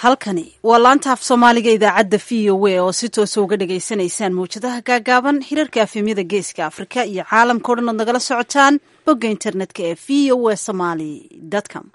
halkani waa laanta af soomaaliga idaacadda v o a oo si toosa uga dhagaysanaysaan mawjadaha gaagaaban hirarka afemyada geeska afrika iyo caalamka o dhan ood nagala socotaan bogga internetka ee v o a somaly com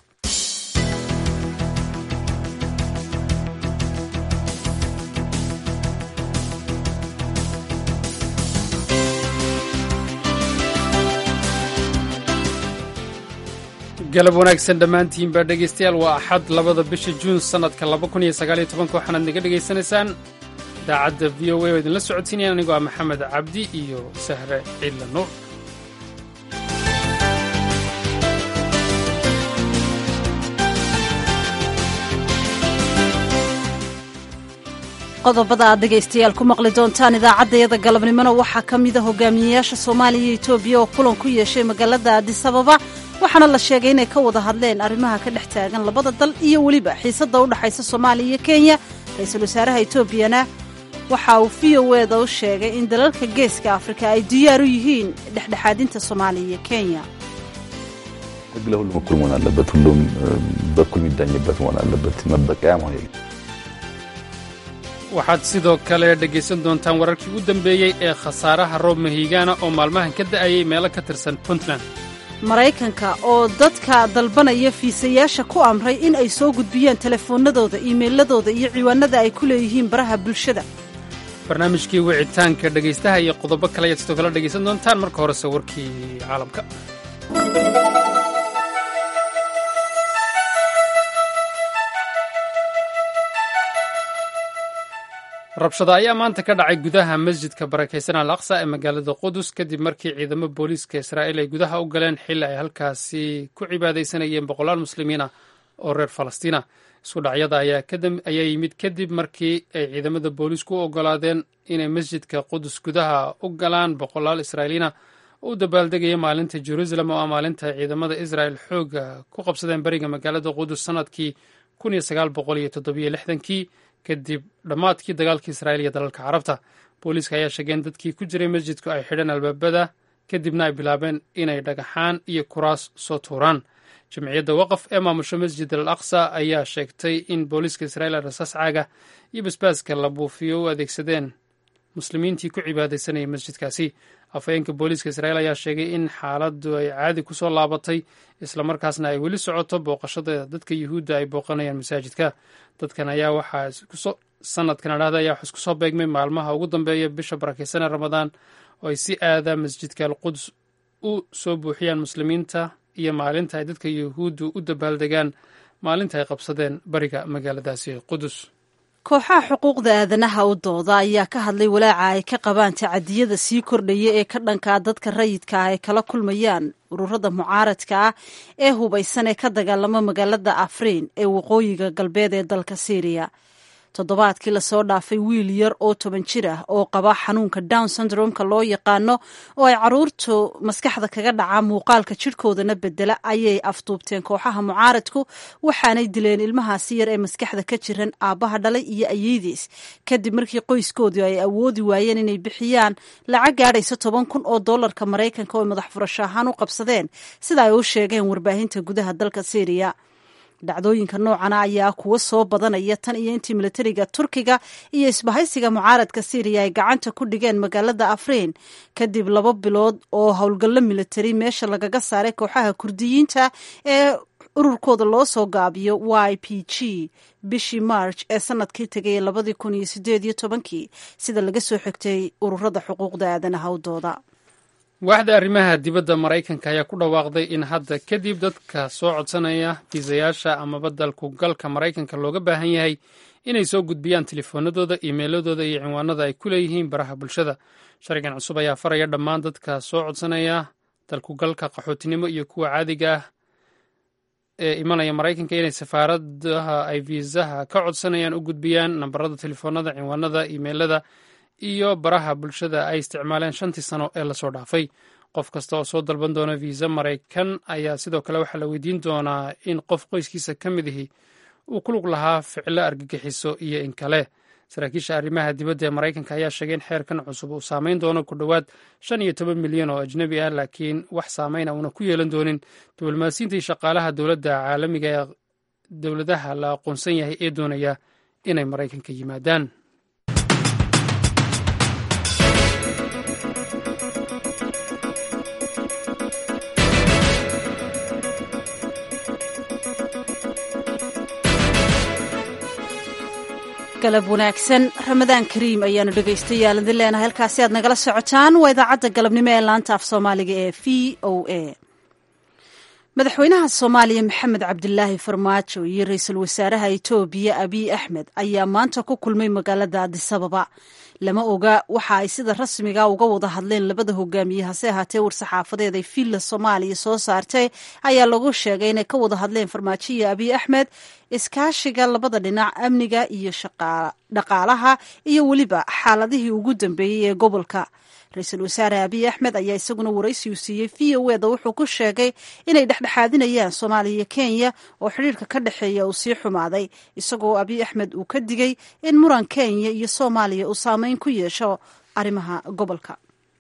galab wanaagsan dhammaantiinbaa dhegaystayaal waa axad labada bisha juun sannadka laba kun iyo sagaaliyo tobanka waxaanaad naga dhegaysanaysaan idaacadda v o a oo idinla socodsiinayaan anigoo ah maxamed cabdi iyo sahre ciidla nuur qodobada aad dhegaystayaal ku maqli doontaan idaacaddayada galabnimona waxaa ka mida hogaamiyeyaasha soomaaliya iyo etoobiya oo kulan ku yeeshay magaalada adisababa waxaana la sheegay inay ka wada hadleen arrimaha ka dhex taagan labada dal iyo weliba xiisadda u dhexaysa soomaaliya iyo kenya ra-iisul wasaaraha etoobiyana waxa uu v o eda u sheegay in dalalka geeska afrika ay diyaar u yihiin dhexdhexaadinta soomaaliya iyo kenya ህግ ለሁሉም እኩል መሆን አለበት። ሁሉም በኩል የሚዳኝበት መሆን አለበት። መበቀያ መሆን የለም። waxaad sidoo kale dhegaysan doontaan wararkii u dambeeyey ee khasaaraha roob mahiigaana oo maalmahan ka da'ayay meelo ka tirsan puntland maraykanka oo dadka dalbanaya fiisayaasha ku amray in ay soo gudbiyaan telefoonnadooda iimayladooda iyo ciwaanada ay ku leeyihiin baraha bulshada barnaamijkii wicitaanka dhegaystaha iyo qodobo kale ayaad sidoo kale dhegaysan doontaan marka horese warkii caalamka rabshada ayaa maanta ka dhacay gudaha masjidka barakaysan al aqsa ee magaalada qudus kadib markii ciidamo booliiska israa'iil ay gudaha u galeen xilli ay halkaasi ku cibaadaysanayeen boqolaal muslimiina oo reer falastiina isku dhacyada ayaa yimid kadib markii ay ciidamada booliisku u ogolaadeen inay masjidka qudus gudaha u galaan boqolaal israa'iiliina oo u dabaaldegaya maalinta jeruusalem oo ah maalinta ay ciidamada israa'el xooga ku qabsadeen bariga magaalada qudus sannadkii kii kadib dhammaadkii dagaalkii israa'iil iyo dalalka carabta booliiska ayaa sheegeen dadkii ku jiray masjidku ay xidheen albaabada kadibna ay bilaabeen inay dhagaxaan iyo kuraas soo tuuraan jamciyadda waqaf ee maamusho masjid al aqsa ayaa sheegtay in booliiska israa'iil ay rasaas caaga iyo basbaaska la buufiyo u adeegsadeen muslimiintii ku cibaadaysanayay masjidkaasi afhayeenka booliiska israa'iil ayaa sheegay in xaaladdu ay caadi ku soo laabatay islamarkaasna ay weli socoto booqashada dadka yuhuudda ay booqanayaan masaajidka dadkan ayaa waxaa sanadkan adhahda ayaa wax isku soo beegmay maalmaha ugu dambeeya bisha barakaysanee ramadaan oo ay si aada masjidka alquds u soo buuxiyaan muslimiinta iyo maalinta ay dadka yuhuuddu u dabaaldegaan maalinta ay qabsadeen bariga magaaladaasi qudus kooxaha xuquuqda aadanaha u dooda ayaa ka hadlay walaaca ay ka qabaan tacadiyada sii kordhaya ee ka dhankaa dadka rayidka ah ay kala kulmayaan ururada mucaaradka ah ee hubaysan ee ka dagaalama magaalada afriin ee waqooyiga galbeed ee dalka syriya toddobaadkii lasoo dhaafay wiil yar oo toban jir ah oo qaba xanuunka down syndromeka loo yaqaano oo ay caruurtu maskaxda kaga dhacaa muuqaalka jidhkoodana bedela ayay afduubteen kooxaha mucaaradku waxaanay dileen ilmahaasi yar ee maskaxda ka jiran aabbaha dhalay iyo ayeydiis kadib markii qoyskoodu ay awoodi waayeen inay bixiyaan lacag gaadhaysa toban kun oo dollarka maraykanka oo madax furasho ahaan u qabsadeen sida ay u sheegeen warbaahinta gudaha dalka syriya dhacdooyinka noocana ayaa kuwa soo badanaya tan iyo intii milatariga turkiga iyo isbahaysiga mucaaradka syriya ay gacanta ku dhigeen magaalada afriin kadib laba bilood oo howlgallo militari meesha lagaga saaray kooxaha kurdiyiinta ee ururkooda loo soo gaabiyo y p g bishii march ee sanadkii tegay labadii kun iyo sideed iyo tobankii sida laga soo xigtay ururada xuquuqda aadanaha u dooda waaxda arrimaha dibadda maraykanka ayaa ku dhawaaqday in hadda kadib dadka soo codsanaya fiisayaasha amaba dalku galka maraykanka looga baahan yahay inay soo gudbiyaan telefoonadooda iimeyladooda iyo cinwaanada ay ku leeyihiin baraha bulshada sharcigan cusub ayaa faraya dhammaan dadka soo codsanaya dalku galka qaxootinimo iyo kuwa caadiga ah ee imanaya maraykanka inay safaaradaha ay fiisaha ka codsanayaan u gudbiyaan nambarada telefoonada cinwaanada iimeylada iyo baraha bulshada ay isticmaaleen shantii sano ee lasoo dhaafay qof kasta oo soo dalban doona viisa maraykan ayaa sidoo kale waxaa la weydiin doonaa in qof qoyskiisa ka mid ihi uu ku lug lahaa ficilo argagixiso iyo in kale saraakiisha arrimaha dibadda ee maraykanka ayaa sheegay in xeerkan cusub uu saameyn doono ku dhowaad shan iyo toban milyan oo ajnebi ah laakiin wax saameyna uuna ku yeelan doonin diblomaasiyiinta iyo shaqaalaha dowladda caalamiga ee dowladaha la aqoonsan yahay ee doonaya inay maraykanka yimaadaan galab wanaagsan ramadaan kariim ayaanu dhegaystayaal idin leenahay halkaasi aad nagala socotaan waa idaacadda galabnimo ee laanta af soomaaliga ee v o a madaxweynaha soomaaliya maxamed cabdilaahi farmaajo iyo ra-iisul wasaaraha etoobiya abiy axmed ayaa maanta ku kulmay magaalada adisababa lama oga waxa ay sida rasmiga uga wada hadleen labada hogaamiye hase ahaatee war-saxaafadeed ay villa soomaaliya soo saartay ayaa lagu sheegay inay ka wada hadleen farmaajo iyo abiy axmed iskaashiga labada dhinac amniga iyo dhaqaalaha iyo weliba xaaladihii ugu dambeeyey ee gobolka ra-iisul wasaare abiy axmed ayaa isaguna waraysi uu siiyey v o eda wuxuu ku sheegay inay dhexdhexaadinayaan soomaaliya iyo kenya oo xidhiirka ka dhexeeya uu sii xumaaday isagoo abiy axmed uu ka digay in muran kenya iyo soomaaliya uu saameyn ku yeesho arrimaha gobolka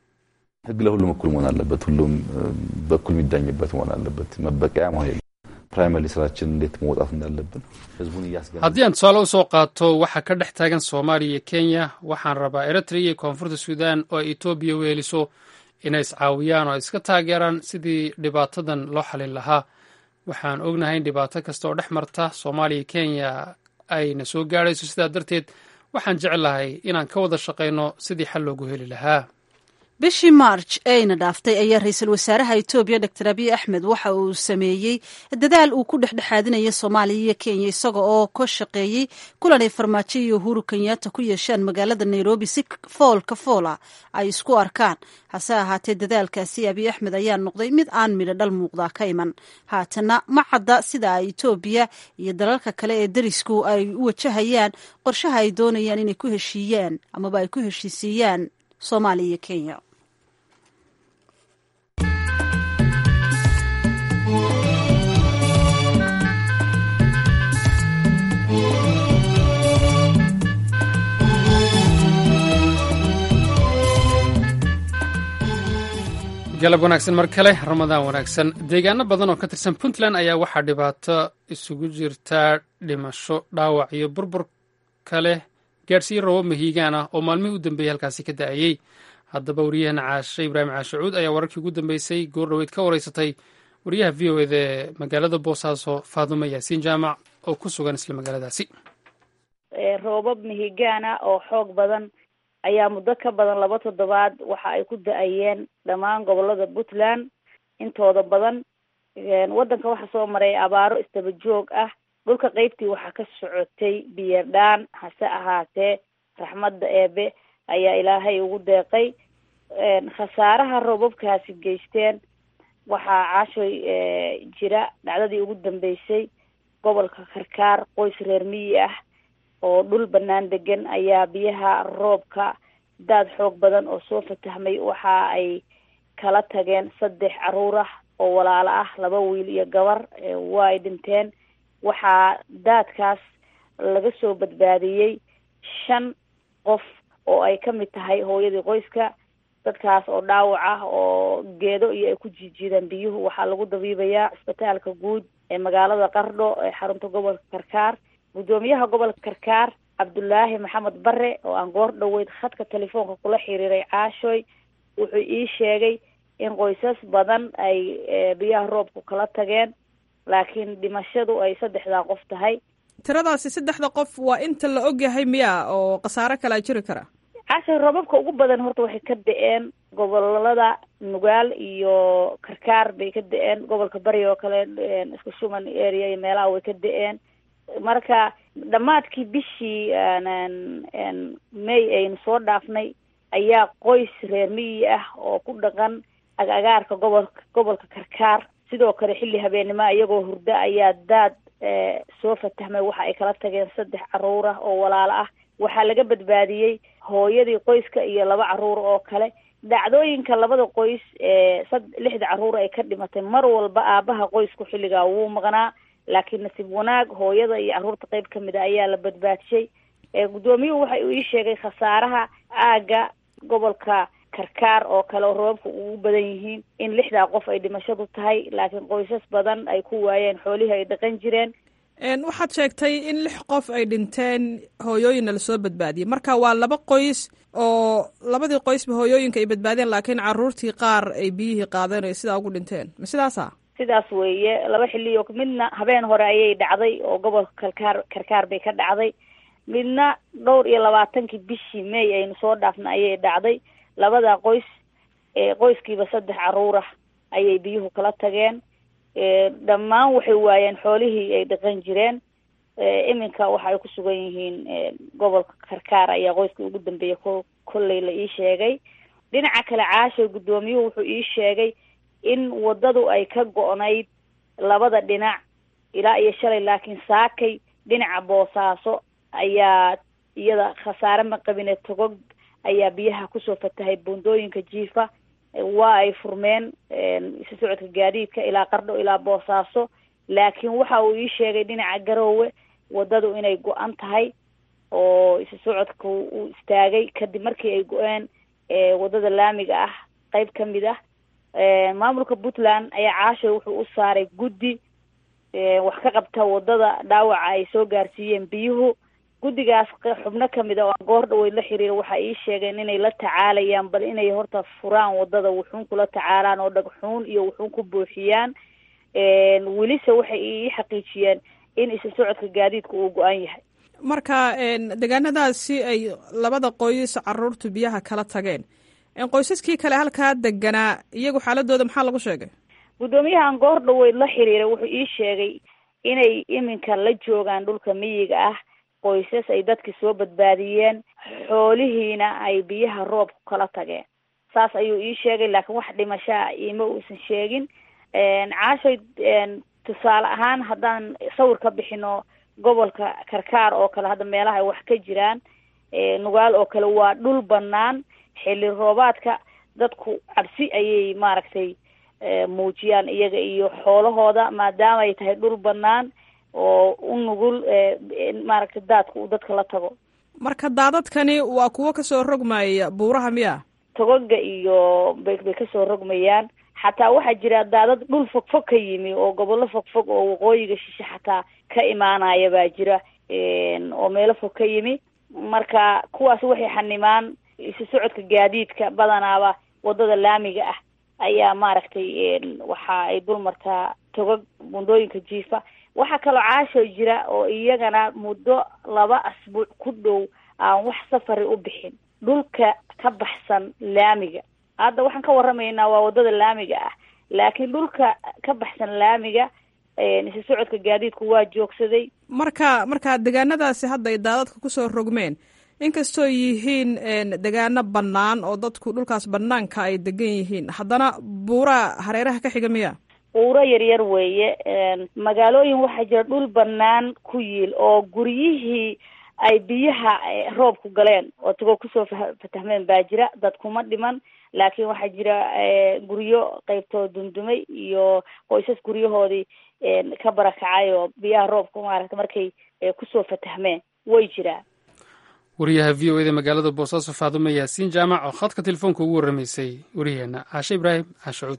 ህግ ለሁሉም እኩል መሆን አለበት። ሁሉም በኩል የሚዳኝበት መሆን አለበት። መበቀያ መሆን የለም። ፕራይመሪ ስራችን እንዴት መውጣት እንዳለብን ህዝቡን እያስገ haddii aan tusaale usoo qaato waxa ka dhex taagan soomaaliya iyo kenya waxaan rabaa eritrea iyo koonfurta suudan oo ay etoobiya weeliso inay iscaawiyaan oo ay iska taageeraan sidii dhibaatadan loo xalin lahaa waxaan ognahay in dhibaato kasta oo dhex marta soomaaliya iyo kenya ayna soo gaadhayso sidaa darteed waxaan jeclahay inaan ka wada shaqayno sidii xal loogu heli lahaa bishii march eeyna dhaaftay ayaa ra-iisul wasaaraha etoobiya doctor abiy axmed waxa uu sameeyey dadaal uu ku dhexdhexaadinaya soomaaliya iyo kenya isaga oo ka shaqeeyey kulanay farmaajo iyo uhuru kenyatta ku yeeshaan magaalada nairobi si foolka foola ay isku arkaan hase ahaatee dadaalkaasi abiy axmed ayaa noqday mid aan midho dhal muuqdaa ka iman haatana ma cadda sida ay etoobiya iyo dalalka kale ee derisku ay u wajahayaan qorshaha ay doonayaan inay ku heshiiyaan amaba ay ku heshiisiiyaan soomaaliya iyo kenya galab wanaagsan mar kale ramadaan wanaagsan deegaano badan oo ka tirsan puntland ayaa waxaa dhibaato isugu jirtaa dhimasho dhaawac iyo burbur kale gaadhsiiye robo mahiigaan ah oo maalmihii u dambeeyey halkaasi ka da'ayey haddaba wariyahana caashe ibraahim caashacuud ayaa wararkii ugu dambeysay goor dhoweyd ka wareysatay wariyaha v o eda ee magaalada boosaaso faadumo yaasiin jaamac oo ku sugan isla magaaladaasi roobab mihigaana oo xoog badan ayaa muddo ka badan laba toddobaad waxa ay ku da-ayeen dhammaan gobolada puntland intooda badan waddanka waxaa soo maray abaaro istaba joog ah dhulka qeybtii waxaa ka socotay biyardhaan hase ahaatee raxmadda eebe ayaa ilaahay ugu deeqay khasaaraha roobabkaasi geysteen waxaa caashoy jira dhacdadii ugu dambeysay gobolka karkaar qoys reer miyi ah oo dhul banaan degan ayaa biyaha roobka daad xoog badan oo soo fatahmay waxa ay kala tageen saddex caruur ah oo walaalo ah laba wiil iyo gabar waa ay dhinteen waxaa daadkaas laga soo badbaadiyey shan qof oo ay kamid tahay hooyadii qoyska dadkaas oo dhaawac ah oo geedo iyo ay ku jiijiidaan biyuhu waxaa lagu dabiibayaa cisbitaalka guud ee magaalada qardho ee xarunta gobolka karkaar guddoomiyaha gobolka karkaar cabdulaahi maxamed bare oo aan goor dhoweyd khadka telefoonka kula xiriiray caashoy wuxuu ii sheegay in qoysas badan ay biyaha roobku kala tageen laakiin dhimashadu ay saddexdaa qof tahay tiradaasi saddexda qof waa inta la ogyahay miya oo khasaaro kalaa jiri kara caashoy roobabka ugu badan horta waxay ka da-een gobolada nugaal iyo karkaar bay ka da-een gobolka bari oo kale isku shuman area iyo meelaha way ka da-een marka dhammaadkii bishii may aynu soo dhaafnay ayaa qoys reer miyi ah oo ku dhaqan agagaarka gobolka gobolka karkaar sidoo kale xilli habeennimo iyagoo hurdo ayaa daad soo fatahmay waxa ay kala tageen saddex caruur ah oo walaalo ah waxaa laga badbaadiyey hooyadii qoyska iyo laba caruur oo kale dhacdooyinka labada qoys ee sad lixda caruur ay ka dhimatay mar walba aabaha qoysku xilligaa wuu maqnaa laakiin nasiib wanaag hooyada iyo carruurta qeyb kamid a ayaa la badbaadishay guddoomiyuhu waxa uu ii sheegay khasaaraha aagga gobolka karkaar oo kale oo roobabka ugu badan yihiin in lixdaa qof ay dhimashadu tahay laakiin qoysas badan ay ku waayeen xoolihii ay dhaqan jireen waxaad sheegtay in lix qof ay dhinteen hooyooyinna lasoo badbaadiyey marka waa laba qoys oo labadii qoysba hooyooyinka ay badbaadeen laakiin caruurtii qaar ay biyihii qaadeen ay sidaa ugu dhinteen ma sidaasa sidaas weeye laba xiliyo midna habeen hore ayay dhacday oo gobolka kalkaar karkaar bay ka dhacday midna dhowr iyo labaatankii bishii may aynu soo dhaafna ayay dhacday labada qoys qoyskiiba saddex caruur ah ayay biyuhu kala tageen dhammaan waxay waayeen xoolihii ay dhaqan jireen iminka waxa ay ku sugan yihiin gobolka karkaar ayaa qoyska ugu dambeeya ko kolley la ii sheegay dhinaca kale caasha guddoomiyuhu wuxuu ii sheegay in waddadu ay ka go-nayd labada dhinac ilaa iyo shalay laakiin saakay dhinaca boosaaso ayaa iyada khasaare ma qabine togog ayaa biyaha kusoo fatahay buundooyinka jiifa waa ay furmeen isu socodka gaadiidka ilaa qardho ilaa boosaaso laakiin waxa uu ii sheegay dhinaca garoowe waddadu inay go-an tahay oo isu socodka uu istaagay kadib markii ay go-een waddada laamiga ah qeyb ka mid ah maamulka puntland ayaa caasha wuxuu u saaray guddi wax ka qabta waddada dhaawaca ay soo gaarsiiyeen biyuhu guddigaas xubno kamid a oo aan goor dhaweyd la xiriira waxa ii sheegeen inay la tacaalayaan bal inay horta furaan waddada wuxuun kula tacaalaan oo dhagxuun iyo wuxuun ku buuxiyaan welise waxay ii xaqiijiyeen in isu socodka gaadiidka uu go-an yahay marka deegaanadaasi ay labada qoys caruurtu biyaha kala tageen qoysaskii kale halkaa deganaa iyagu xaaladooda maxaa lagu sheegay guddoomiyahan goor dhaweyd la xiriira wuxuu ii sheegay inay iminka la joogaan dhulka miyiga ah qoysas ay dadki soo badbaadiyeen xoolihiina ay biyaha roobku kala tageen saas ayuu ii sheegay laakiin wax dhimashaa iima uusan sheegin caashay tusaale ahaan haddaan sawir ka bixino gobolka karkaar oo kale hadda meelaha ay wax ka jiraan nugaal oo kale waa dhul banaan xilli roobaadka dadku cabsi ayay maaragtay muujiyaan iyaga iyo xoolahooda maadaama ay tahay dhul banaan oo u nugul maaragtay daadka uu dadka la tago marka daadadkani waa kuwo kasoo rogmaya buuraha miya togoga iyo bay bay kasoo rogmayaan xataa waxaa jira daadad dhul fogfog ka yimi oo gobollo fogfog oo waqooyiga shishe xataa ka imaanaya baa jira oo meelo fog ka yimi marka kuwaas waxay xanimaan isu socodka gaadiidka badanaaba waddada laamiga ah ayaa maaragtay waxa ay dul martaa togog bundooyinka jiifa waxaa kaloo caasho jira oo iyagana muddo laba asbuuc ku dhow aan wax safari u bixin dhulka ka baxsan laamiga hadda waxaan ka waramaynaa waa waddada laamiga ah laakiin dhulka ka baxsan laamiga isu socodka gaadiidku waa joogsaday marka marka deegaanadaasi hadda ay daadadka kusoo rogmeen inkastoo yihiin degaano bannaan oo dadku dhulkaas bannaanka ay degan yihiin haddana buuraa hareeraha ka xiga miya buuro yaryar weeye magaalooyin waxaa jira dhul bannaan ku yiil oo guryihii ay biyaha roobku galeen oo tagoo kusoo fatahmeen baa jira dad kuma dhiman laakiin waxaa jira guryo qeybtoo dundumay iyo qoysas guryahoodii ka barakacay oo biyaha roobka maaragta markay kusoo fatahmeen way jiraan wariyaha v o eda magaalada boosaaso faadume yaasiin jaamac oo khadka telefoonka ugu warramaysay wariyaheenna caashe ibraahim caashacuud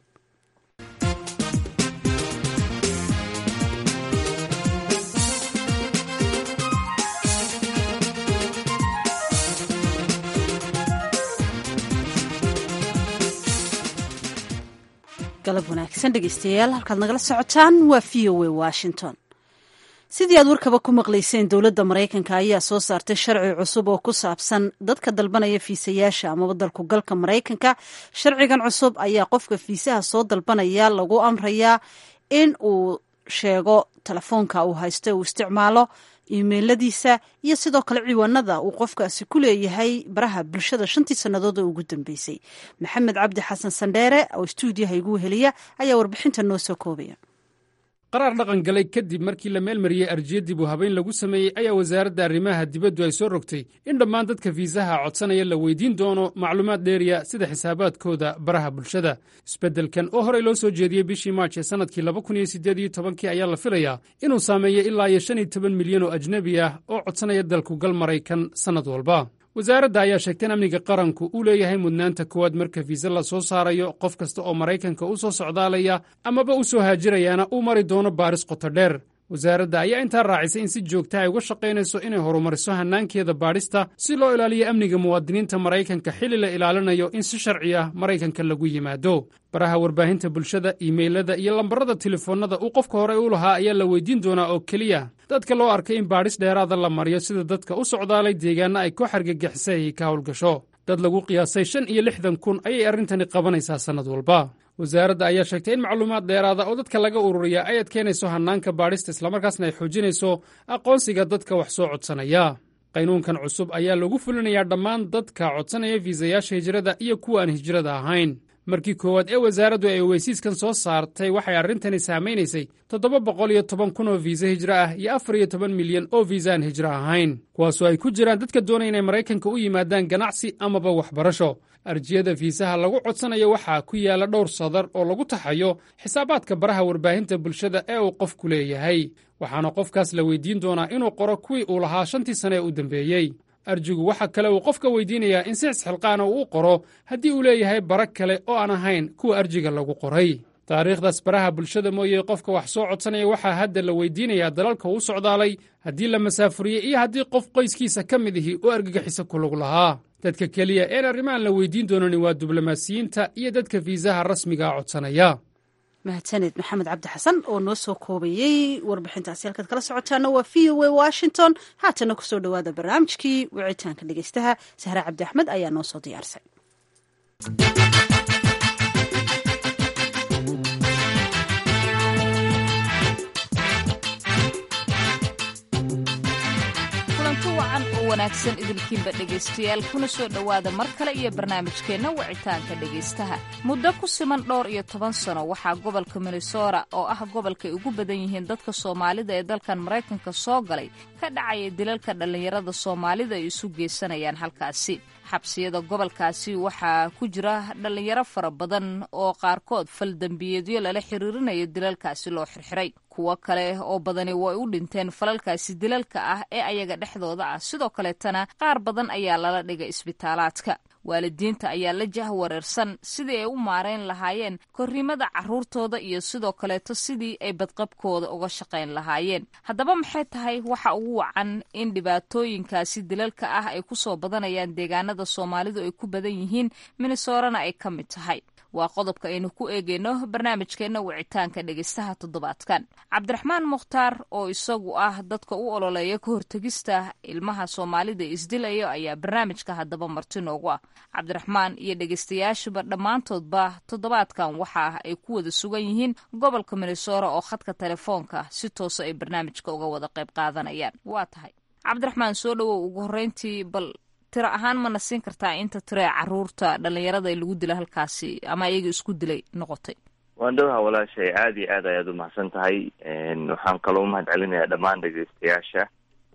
galab wanaagsan dhegeystayaal halkaad nagala socotaan waa v o a washington sidii aad warkaba ku maqlayseen dowladda maraykanka ayaa soo saartay sharci cusub oo ku saabsan dadka dalbanaya fiisayaasha amaba dalku galka maraykanka sharcigan cusub ayaa qofka fiisaha soo dalbanaya lagu amrayaa in uu sheego telefoonka uu haysto uu isticmaalo imeiladiisa iyo sidoo kale ciwaanada uu qofkaasi ku leeyahay baraha bulshada shantii sannadood oo ugu dambeysay maxamed cabdi xasan sandheere oo stuudiyaha igu heliya ayaa warbixinta noo soo koobaya qaraar dhaqan galay kadib markii la meelmariyey arjiya dib u habayn lagu sameeyey ayaa wasaaradda arrimaha dibaddu ay soo rogtay in dhammaan dadka fiisaha codsanaya la weydiin doono macluumaad dheeriya sida xisaabaadkooda baraha bulshada isbeddelkan oo horey loo soo jeediyey bishii maarch ee sannadkii laba kun iyo siddeed iyo tobankii ayaa la filayaa inuu saameeyo ilaa iyo shan iyo toban milyan oo ajnebi ah oo codsanaya dalku gal maraykan sannad walba wasaaradda ayaa sheegtay in amniga qaranku uu leeyahay mudnaanta koowaad marka fiise la soo saarayo qof kasta oo maraykanka u soo socdaalaya amaba u soo haajirayaana uu mari doono baaris qoto dheer wasaaradda ayaa intaa raacisay in si joogta ay uga shaqaynayso inay horumariso hannaankeeda baadhista si loo ilaaliyo amniga muwaadiniinta maraykanka xilli la ilaalinayo in si sharci ah maraykanka lagu yimaado baraha warbaahinta bulshada iimaylada iyo lambarada telefoonnada uu qofka hore u lahaa ayaa la weydiin doonaa oo keliya dadka loo arkay in baadhis dheeraada la mariyo sida dadka u socdaalay deegaanna ay koox argagixisay ay ka howlgasho dad lagu qiyaasay shan iyo lixdan kun ayay arrintani qabanaysaa sannad walba wasaaradda ayaa sheegtay in macluumaad dheeraada oo dadka laga ururiya ay adkeynayso hannaanka baadhista islamarkaasna ay xoojinayso aqoonsiga dadka wax soo codsanaya qaynuunkan cusub ayaa lagu fulinayaa dhammaan dadka codsanaya fiisayaasha hijrada iyo kuwa aan hijrada ahayn markii koowaad ee wasaaraddu ay weysiiskan soo saartay waxay arrintani saamaynaysay toddoba boqol iyo toban kun oo fiisa hijro ah iyo afar iyo toban milyan oo fiisa aan hijro ahayn kuwaasoo ay ku jiraan dadka doonaya inay maraykanka u yimaadaan ganacsi amaba waxbarasho arjiyada fiisaha lagu codsanayo waxaa ku yaala dhowr sadar oo lagu taxayo xisaabaadka baraha warbaahinta bulshada ee uu qofku leeyahay waxaana qofkaas la weydiin doonaa inuu qoro kuwii uu lahaa shantii sane ee u dambeeyey arjigu waxa kale uu qofka weydiinayaa in si isxilqaana uu u qoro haddii uu leeyahay bara kale oo aan ahayn kuwa arjiga lagu qoray taariikhdaas baraha bulshada mooye qofka wax soo codsanaya waxaa hadda la weydiinayaa dalalka uu socdaalay haddii la masaafuriyey iyo haddii qof qoyskiisa ka mid ihi oo argagixisa ku lug lahaa dadka keliya een arrimahan la weydiin doonani waa diblomaasiyiinta iyo dadka fiisaha rasmigaa codsanaya mahadsaned maxamed cabdi xasan oo noo soo koobayey warbixintaasi halkaad kala socotaana waa v o a washington haatana kusoo dhowaada barnaamijkii wicitaanka dhegeystaha sahre cabdi axmed ayaa noo soo diyaarsay kulanti wacan oo wanaagsan idinkiinba dhegaystayaal kuna soo dhowaada mar kale iyo barnaamijkeenna wicitaanka dhegaystaha muddo ku siman dhowr iyo toban sano waxaa gobolka minnesota oo ah gobolkay ugu badan yihiin dadka soomaalida ee dalkan maraykanka soo galay ka dhacaya dilalka dhallinyarada soomaalida ay isu geysanayaan halkaasi xabsiyada gobolkaasi waxaa ku jira dhallinyaro fara badan oo qaarkood faldembiyeedyo lala xiriirinayo dilalkaasi loo xirxiray kuwo kale oo badani way u dhinteen falalkaasi dilalka ah ee ayaga dhexdooda ah sidoo kaleetana qaar badan ayaa lala dhigay isbitaalaadka waalidiinta ayaa la jahwareersan sidii ay u maarayn lahaayeen korriimada carruurtooda iyo sidoo kaleeto sidii ay badqabkooda uga shaqayn lahaayeen haddaba maxay tahay waxa ugu wacan in dhibaatooyinkaasi dilalka ah ay ku soo badanayaan deegaanada soomaalidu ay ku badan yihiin minnesorana ay ka mid tahay waa qodobka aynu ku eegeyno barnaamijkeenna wicitaanka dhegeystaha toddobaadkan cabdiraxmaan mukhtaar oo isagu ah dadka u ololeeya ka hortegista ilmaha soomaalida isdilayo ayaa barnaamijka haddaba marti noogu ah cabdiraxmaan iyo dhegeystayaashuba dhammaantoodba toddobaadkan waxa ay ku wada sugan yihiin gobolka minnesora oo khadka telefoonka si toosa ay barnaamijka uga wada qayb qaadanayaan waa tahay cabdiraxmaan soo dhowow ugu horreyntii bal tiro ahaan mana siin kartaa inta tiree caruurta dhallinyarada ee lagu dila halkaasi ama iyaga isku dilay noqotay waan dhowha walaashay aada iyo aad ayaad umahadsan tahay waxaan kaloo umahad celinayaa dhammaan dhegeystayaasha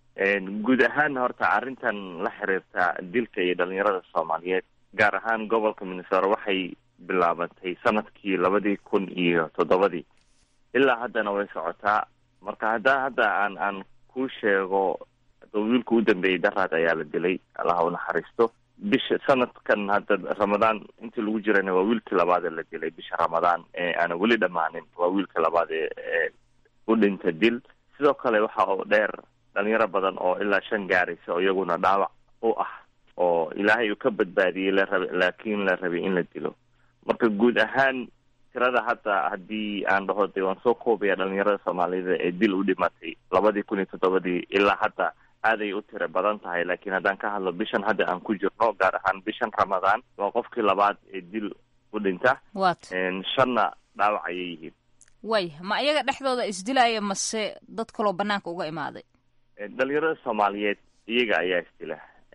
guud ahaan horta arrintan la xiriirta dilka iyo dhalinyarada soomaaliyeed gaar ahaan gobolka minnesota waxay bilaabantay sanadkii labadii kun iyo toddobadii ilaa haddana way socotaa marka hadda hadda aan aan kuu sheego wiilka u dambeeyey daraad ayaa la dilay allaha u naxariisto bisha sanadkan hadda ramadaan intii lagu jirana waa wiilkii labaad ee la dilay bisha ramadaan ee aana weli dhammaanin waa wiilkii labaad ee u dhinta dil sidoo kale waxa oo dheer dhalinyaro badan oo ilaa shan gaaraysa oo iyaguna dhaawac u ah oo ilaahay uu ka badbaadiyey la raba laakiin la rabay in la dilo marka guud ahaan tirada hadda haddii aan dhaho de waan soo koobaya dhalinyarada soomaalida ee dil u dhimatay labadii kun iyo toddobadii ilaa hadda aaday u tiro badan tahay laakiin haddaan ka hadlo bishan hadda aan ku jirno gaar ahaan bishan ramadaan waa qofkii labaad ee dil u dhinta wat shanna dhaawac ayay yihiin way ma iyaga dhexdooda isdilaya mase dad kaloo banaanka uga imaaday dhalinyarada soomaaliyeed iyaga ayaa isdila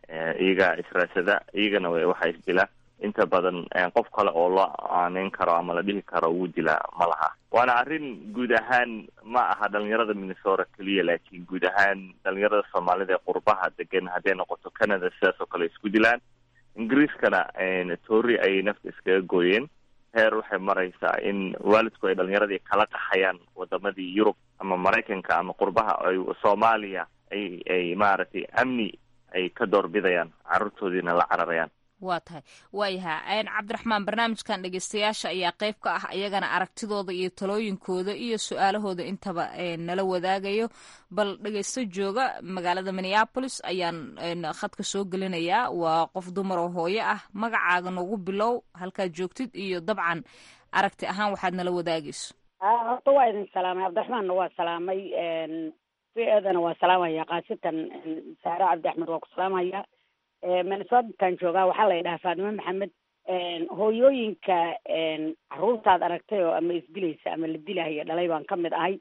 iyaga israasada iyagana waxaa isdila inta badan qof kale oo loo aaneyn karo ama la dhihi karo wuu dilaa ma laha waana arrin guud ahaan ma aha dhalinyarada minnesota keliya laakiin guud ahaan dhalinyarada soomaalida ee qurbaha degan hadday noqoto canada sidaas oo kale isku dilaan ingiriiskana toori ayay nafta iskaga gooyeen heer waxay maraysaa in waalidku ay dhalinyaradii kala qaxayaan wadamadii yurub ama maraykanka ama qurbaha ay soomaaliya ay ay maaragtay amni ay ka doorbidayaan carruurtoodiina la cararayaan waa tahay waayaha cabdiraxmaan barnaamijkan dhegeystayaasha ayaa qayb ka ah iyagana aragtidooda iyo talooyinkooda iyo su-aalahooda intaba nala wadaagayo bal dhegeysto jooga magaalada minneapolis ayaan khadka soo gelinayaa waa qof dumar oo hooyo ah magacaaga nagu bilow halkaad joogtid iyo dabcan aragti ahaan waxaad nala wadaagayso horta waa idin salaamay cabdiraxmaanna waa salaamay v-edana waa salaamaya kaasitan saare cabdi axmed waa ku salaamaya minnesotaan joogaa waxaa la yidhahaa faatime maxamed hooyooyinka caruurtaad aragtay oo ama isdilaysa ama la dilahaya dhalay baan ka mid ahay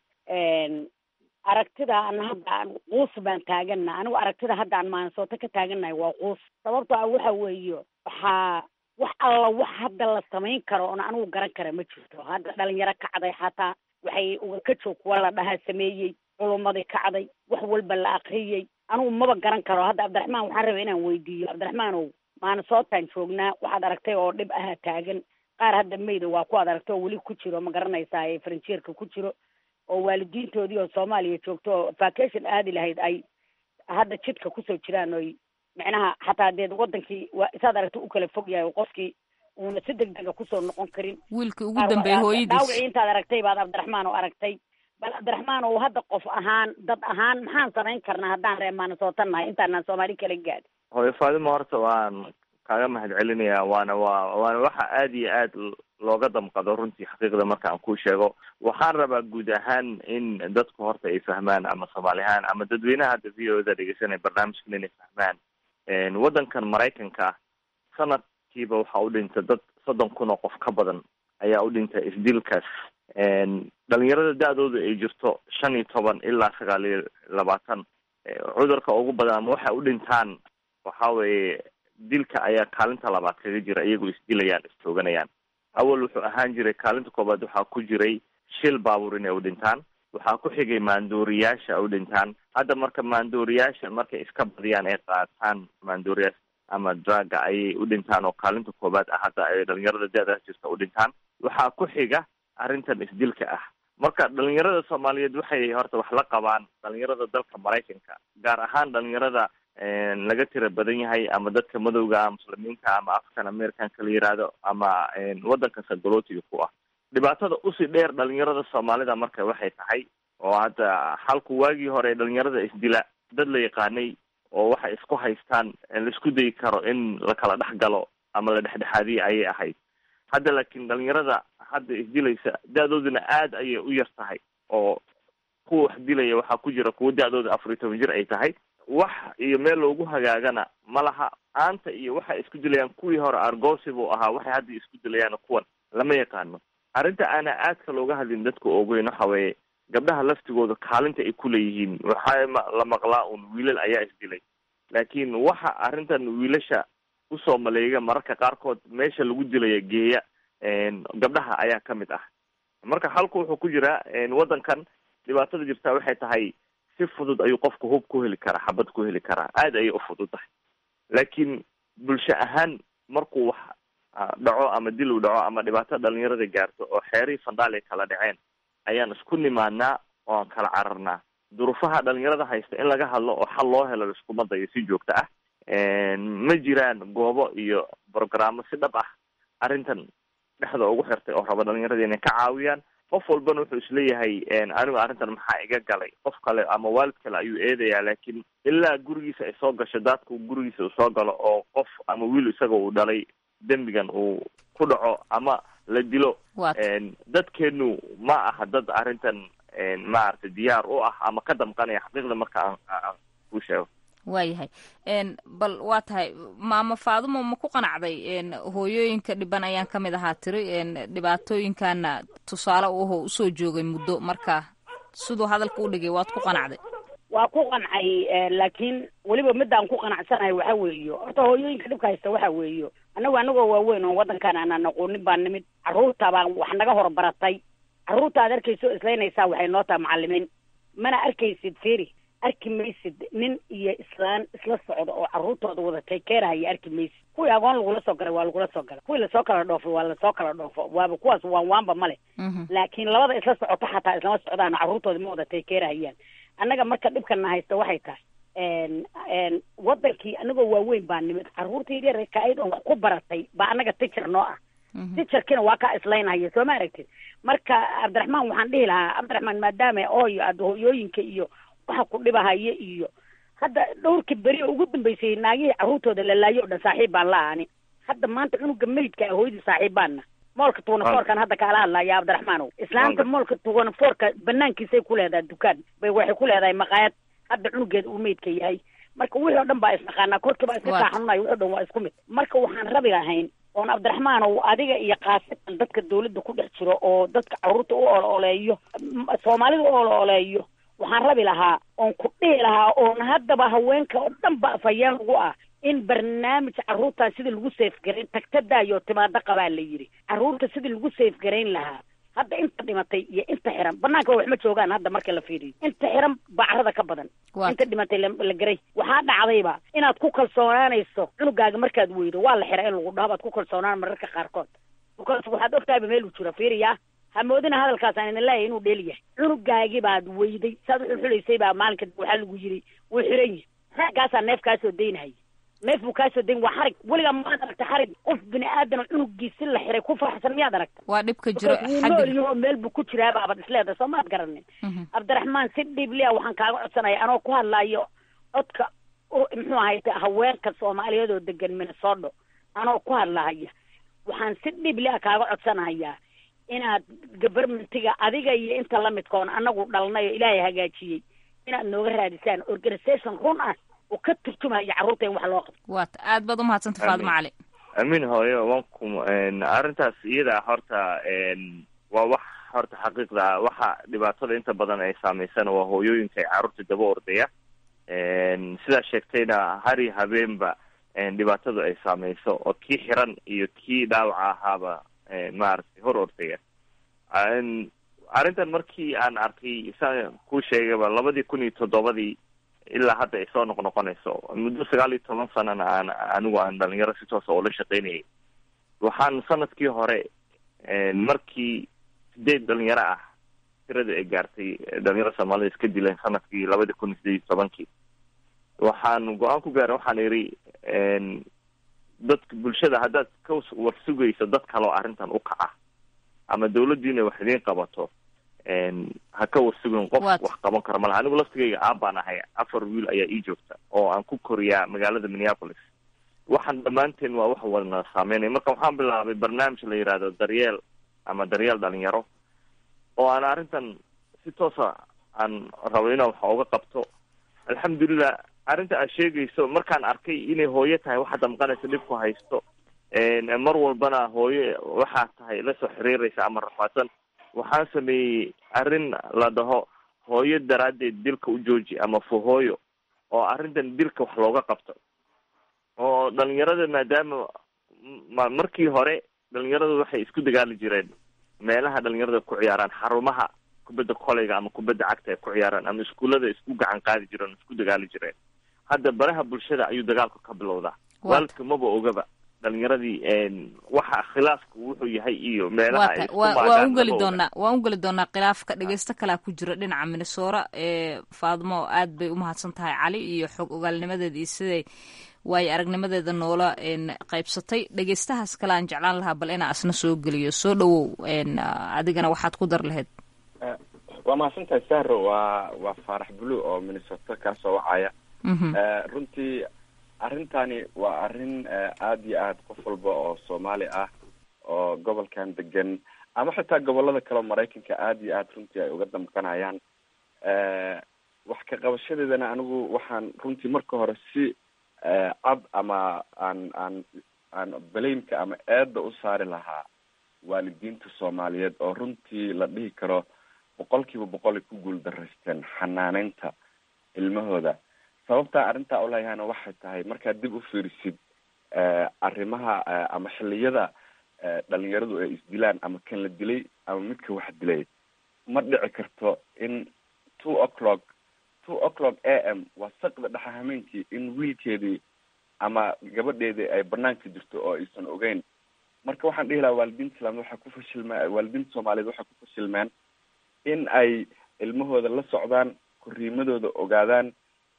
aragtida ana hadda aan quus baan taagana anigu aragtida hadda aan maansooto ka taaganahay waa quus sababto ah waxa weeye waxaa wax alla wax hadda la samayn karo oona anigu garan kara ma jirto hadda dhalinyaro kacday xataa waxay uga ka joog kuwa la dhahaa sameeyey culumadii kacday wax walba la akriyey anigu maba garan karo hadda cabdiraxmaan waxaan rabay inaan weydiiyo cabdiraxmaanow maanasootaan joognaa waxaad aragtay oo dhib aha taagan qaar hadda mayda waa kuwaad aragtay oo weli ku jiro ma garanaysaa ee faranjeerka ku jiro oo waalidiintoodii oo soomaaliya joogto oo vacation aadi lahayd ay hadda jidka kusoo jiraan oy micnaha xataa deed wadankii waa isaad aragta u kala fog yahay qofkii uuna si deg dega kusoo noqon karin wiilkii ugu dambeeyey hooyadiis dhaawicii intaad aragtay baad cabdiraxmaan oo aragtay bal cabdiraxmaan oo hadda qof ahaan dad ahaan maxaan samayn karnaa haddaan reer maanasootan nahay intaanaan soomaali kala gaadin hooyo faadimo horta waan kaaga mahad celinayaa waana waa waana waxa aada iyo aad looga damqado runtii xaqiiqda marka aan kuu sheego waxaan rabaa guud ahaan in dadku horta ay fahmaan ama soomaali ahaan ama dadweynaha hadda v o da dhegeysanaya barnaamijkan inay fahmaan waddankan maraykanka sanadkiiba waxaa u dhinta dad soddon kun oo qof ka badan ayaa u dhinta isdilkaas dhalinyarada da-dooda ay jirto shan iyo toban ilaa sagaal iyo labaatan cudurka ugu badan ama waxay u dhintaan waxa weeye dilka ayaa kaalinta labaad kaga jira iyagoo isdilayaan istooganayaan awal wuxuu ahaan jiray kaalinta koobaad waxaa ku jiray shil baabuur inay u dhintaan waxaa ku xigay maandooriyaasha u dhintaan hadda marka maandooriyaasha markay iska badiyaan ay qaataan maandooriyaasha ama draga ayay u dhintaan oo kaalinta koobaad ah hadda ay dhalinyarada da-daas jirta u dhintaan waxaa ku xiga arrintan isdilka ah marka dhalinyarada soomaaliyeed waxay horta wax la qabaan dhalinyarada dalka maraykanka gaar ahaan dhalinyarada laga tira badan yahay ama dadka madowga muslimiinta ama african americanka la yihahdo ama waddanka sagolootiga ku ah dhibaatada usii dheer dhalinyarada soomaalida marka waxay tahay oo hadda xalku waagii hore dhalinyarada isdila dad la yaqaanay oo waxay isku haystaan laisku dayi karo in la kala dhex galo ama la dhexdhexaadiye ayay ahayd hadda laakiin dhalinyarada hadda isdilaysa da-dooduna aad ayay u yar tahay oo kuwa wax dilaya waxaa ku jira kuwa da-dooda afar iyo toban jir ay tahay wax iyo meel loogu hagaagana ma laha aanta iyo waxay isku dilayaan kuwii hore argosi buu ahaa waxay hadda isku dilayaan kuwan lama yaqaano arrinta aana aadka looga hadlin dadka ogeyn waxa weeye gabdhaha laftigooda kaalinta ay kuleeyihiin waxaa la maqlaa un wiilal ayaa isdilay laakiin waxa arrintan wiilasha usoo maleega mararka qaarkood meesha lagu dilaya geeya gabdhaha ayaa ka mid ah marka halku wuxuu ku jiraa waddankan dhibaatada jirtaa waxay tahay si fudud ayuu qofku hub ku heli karaa xabad ku heli karaa aada ayay u fudud tahay laakiin bulsho ahaan markuu wax dhaco ama dil u dhaco ama dhibaato dhalinyarada gaarto oo xeerihii fandhaal ay kala dhaceen ayaan isku nimaadnaa oo aan kala cararnaa duruufaha dhalinyarada haysta in laga hadlo oo xal loo helo laiskuma dayo si joogto ah ma jiraan goobo iyo brogrammo si dhab ah arrintan dhexda ugu xirtay oo raba dhalinyarada inay ka caawiyaan qof walbana wuxuu isleeyahay anigu arrintan maxaa iga galay qof kale ama waalid kale ayuu eedayaa laakiin ilaa gurigiisa ay soo gasho daadku gurigiisa uu soo galo oo qof ama wiil isaga uu dhalay dembigan uu ku dhaco ama la dilo dadkeenu ma aha dad arrintan maaragtay diyaar u ah ama ka damqanaya xaqiiqda marka aan aan ku sheego waayahay bal waa tahay maama faadumo ma ku qanacday hooyooyinka dhiban ayaan ka mid ahaa tiri dhibaatooyinkaana tusaale u ahoo usoo joogay muddo marka siduu hadalka u dhigay waad ku qanacday waa ku qancay laakiin weliba midaan ku qanacsanahay waxa weeyo horta hooyooyinka dhibka haysta waxa weeyo annagu anagoo waaweyn oo waddankan aanan aqoonin baa nimid carruurta baan wax naga horbaratay carruurta aad arkayso islaynaysaa waxay noo taha macalimiin mana arkaysid feri arki maysid nin iyo islaan isla socda oo carruurtooda wada taykeerahaya arki maysid kuwii agoon lagula soo galay waa lagula soo galay kuwii lasoo kala dhoofay waa lasoo kala dhoofo waaba kuwaas waan waanba male laakiin labada isla socota xataa islama socdaan carruurtooda ma wada taykeerahayaan annaga marka dhibkana haysta waxay tahay wadankii anagoo waaweyn baa nimid carruurtaydii rakaa'id oon wax ku baratay baa anaga tijar noo ah tijarkiina waa kaa islaynhaya soo ma aragtid marka cabdiraxmaan waxaan dhihi lahaa cabdiraxmaan maadaama ooyo aada hooyooyinka iyo waxa ku dhibahaya iyo hadda dhowrkii beri oo ugu dambeysay naagihii carruurtooda la laayo o dhan saaxiib baan la ani hadda maanta cunuga meydka ah hooyadii saaxiib baana moolka tuwanafoorkan hadda kaala hadlaya cabdiraxmaanow islaanta moolka tuwanafoorka banaankiisay ku leedahay dukaan bay waxay ku leedahay maqaayad hadda cunugeeda uu meydka yahay marka wixii o dhan baa isnaqaanaa korkii baa iska kaa xanunayo wixi o dhan waa isku mid marka waxaan rabi lahayn oon cabdiraxmaanow adiga iyo kaasitan dadka dawladda ku dhex jiro oo dadka carruurta u olooleeyo soomaalida u olooleeyo waxaan rabi lahaa oon ku dhihi lahaa oon haddaba haweenka oo dhan ba afhayeen lagu ah in barnaamij carruurtaa sidii lagu seefgarayn tagtadaayo timaado qabaa la yidhi carruurta sidii lagu seefgarayn lahaa hadda inta dhimatay iyo inta xiran banaanka wax ma joogaan hadda marka la fiiriyo inta xiran baa carrada ka badan inta dhimatay la garay waxaa dhacdayba inaad ku kalsoonaanayso cunugaaga markaad weydo waa la xira in lagu dhaho baad ku kalsoonaan mararka qaarkood because waxaad ogtahayba meel uu jiro fiiriya hamoodina hadalkaas aan idin leeyahay inuu dheel yahay cunugaagii baad weyday saad wuxuu xulaysay baa maalinka waxaa lagu yidhi wuu xiran yihi raggaasaa neef kaasoo daynahaya neef buu kaasoo dayn waa xarig weligaa maad aragta xarig qof bini aadana cunugiisi la xiray ku faraxsan miyaad aragta waa dhibka jiro noolyaho meel buu ku jiraa baabad isleedahay soo maad garanin cabdiraxmaan si dhiiblia waxaan kaaga codsanaya anoo ku hadlaayo codka muxuu ahay haweenka soomaaliyeed oo degan minnesota anoo ku hadlahaya waxaan si dhiblia kaaga codsanayaa inaad govermentiga adiga iyo inta lamidkoon anagu dhalnay oo ilaahay hagaajiyey inaad nooga raadisaan organisation run ah oo ka turjumaya carruurta in wax loo qabto waata aad baad umahadsanta faadimo cali amiin hooyo wanku arrintaas iyada horta waa wax horta xaqiiqda waxa dhibaatada inta badan ay saameysana waa hooyooyinka ay carruurta daba ordaya sidaa sheegtayna hari habeenba dhibaatadu ay saameyso oo kii xiran iyo kii dhaawaca ahaaba maaragtay hor ordaya arrintan markii aan arkay saan kuu sheegayba labadii kun iyo toddobadii ilaa hadda ay soo noqnoqonayso muddo sagaal iyo toban sanana aan anigu aan dhalinyaro si toosa oo la shaqaynayay waxaan sanadkii hore markii sideed dhalinyaro ah tirada ay gaartay dhalinyaro soomaalida iska dileen sanadkii labadii kun iyo sideed iyo tobankii waxaan go-aan ku gaaray waxaan idhi dadka bulshada haddaad ka war sugayso dad kale oo arrintan u kaca ama dawladdiina wax idiin qabato ha ka warsugin qof wax qaban karo malaha anigu laftigayga aabbaan ahay afar wiil ayaa ii joogta oo aan ku koriyaa magaalada minneapolis waxaan dhammaanteen waa wax wadna saameynaya marka waxaan bilaabay barnaamij la yidhaahdo daryeel ama daryeel dhalinyaro oo aan arrintan si toosa aan rabo inaan wax ooga qabto alxamdulilah arrinta aad sheegayso markaan arkay inay hooyo tahay waxaad damqanaysa dhibku haysto mar walbana hooyo waxaa tahay lasoo xiriiraysa ama rafaadsan waxaan sameeyey arrin la dhaho hooyo daraaddeed dilka u jooji ama fuhooyo oo arrintan dilka wax looga qabto oo dhalinyarada maadaama ma markii hore dhalinyaradu waxay isku dagaali jireen meelaha dhalinyarada ku ciyaaraan xarumaha kubadda koleyga ama kubadda cagta ay ku ciyaaraan ama iskuullada isku gacan qaadi jireen isku dagaali jireen hadda baraha bulshada ayuu dagaalku ka bilowdaa waalidka maba ogaba dhalinyaradii waxa khilaafku wuxuu yahay iyo meelaha waa ugeli doonaa waan ugeli doonaa khilaafka dhegeysto kalea ku jira dhinaca minnesora ee faadmo aad bay umahadsan tahay cali iyo xog ogaalnimadeeda iyo siday waayo aragnimadeeda noola qaybsatay dhegeystahaas kale aan jeclaan lahaa bal inaa asna soo geliyo soo dhawow adigana waxaad ku dar lahayd waa mahadsantahay sahro waa waa faarax bulu oo minnesota kaasoo wacaya runtii arrintani waa arrin aada iyo aad qof walba oo soomaali ah oo gobolkan degan ama xitaa gobolada kale oo maraykanka aada iyo aad runtii ay uga damqanayaan wax ka qabashadeedana anigu waxaan runtii marka hore si cad ama aan aan aan balaymka ama eedda u saari lahaa waalidiinta soomaaliyeed oo runtii la dhihi karo boqol kiiba boqol ay ku guul daraysteen xanaaneynta ilmahooda sababtaa arrintaa uleeyahayna waxay tahay markaad dib u fiirisid arrimaha ama xilliyada dhalinyaradu ay isdilaan ama kan la dilay ama midka wax dilay ma dhici karto in two o'clock two o'clock a m waa saqda dhexa hameenkii in wiilkeedii ama gabadheedii ay banaanka jirto oo aysan ogeyn marka waxaan dhihi lahaa waalidiinta islaamid waxay ku fashilmeen waalidiinta soomaaliyeed waxay ku fashilmeen in ay ilmahooda la socdaan korriimadooda ogaadaan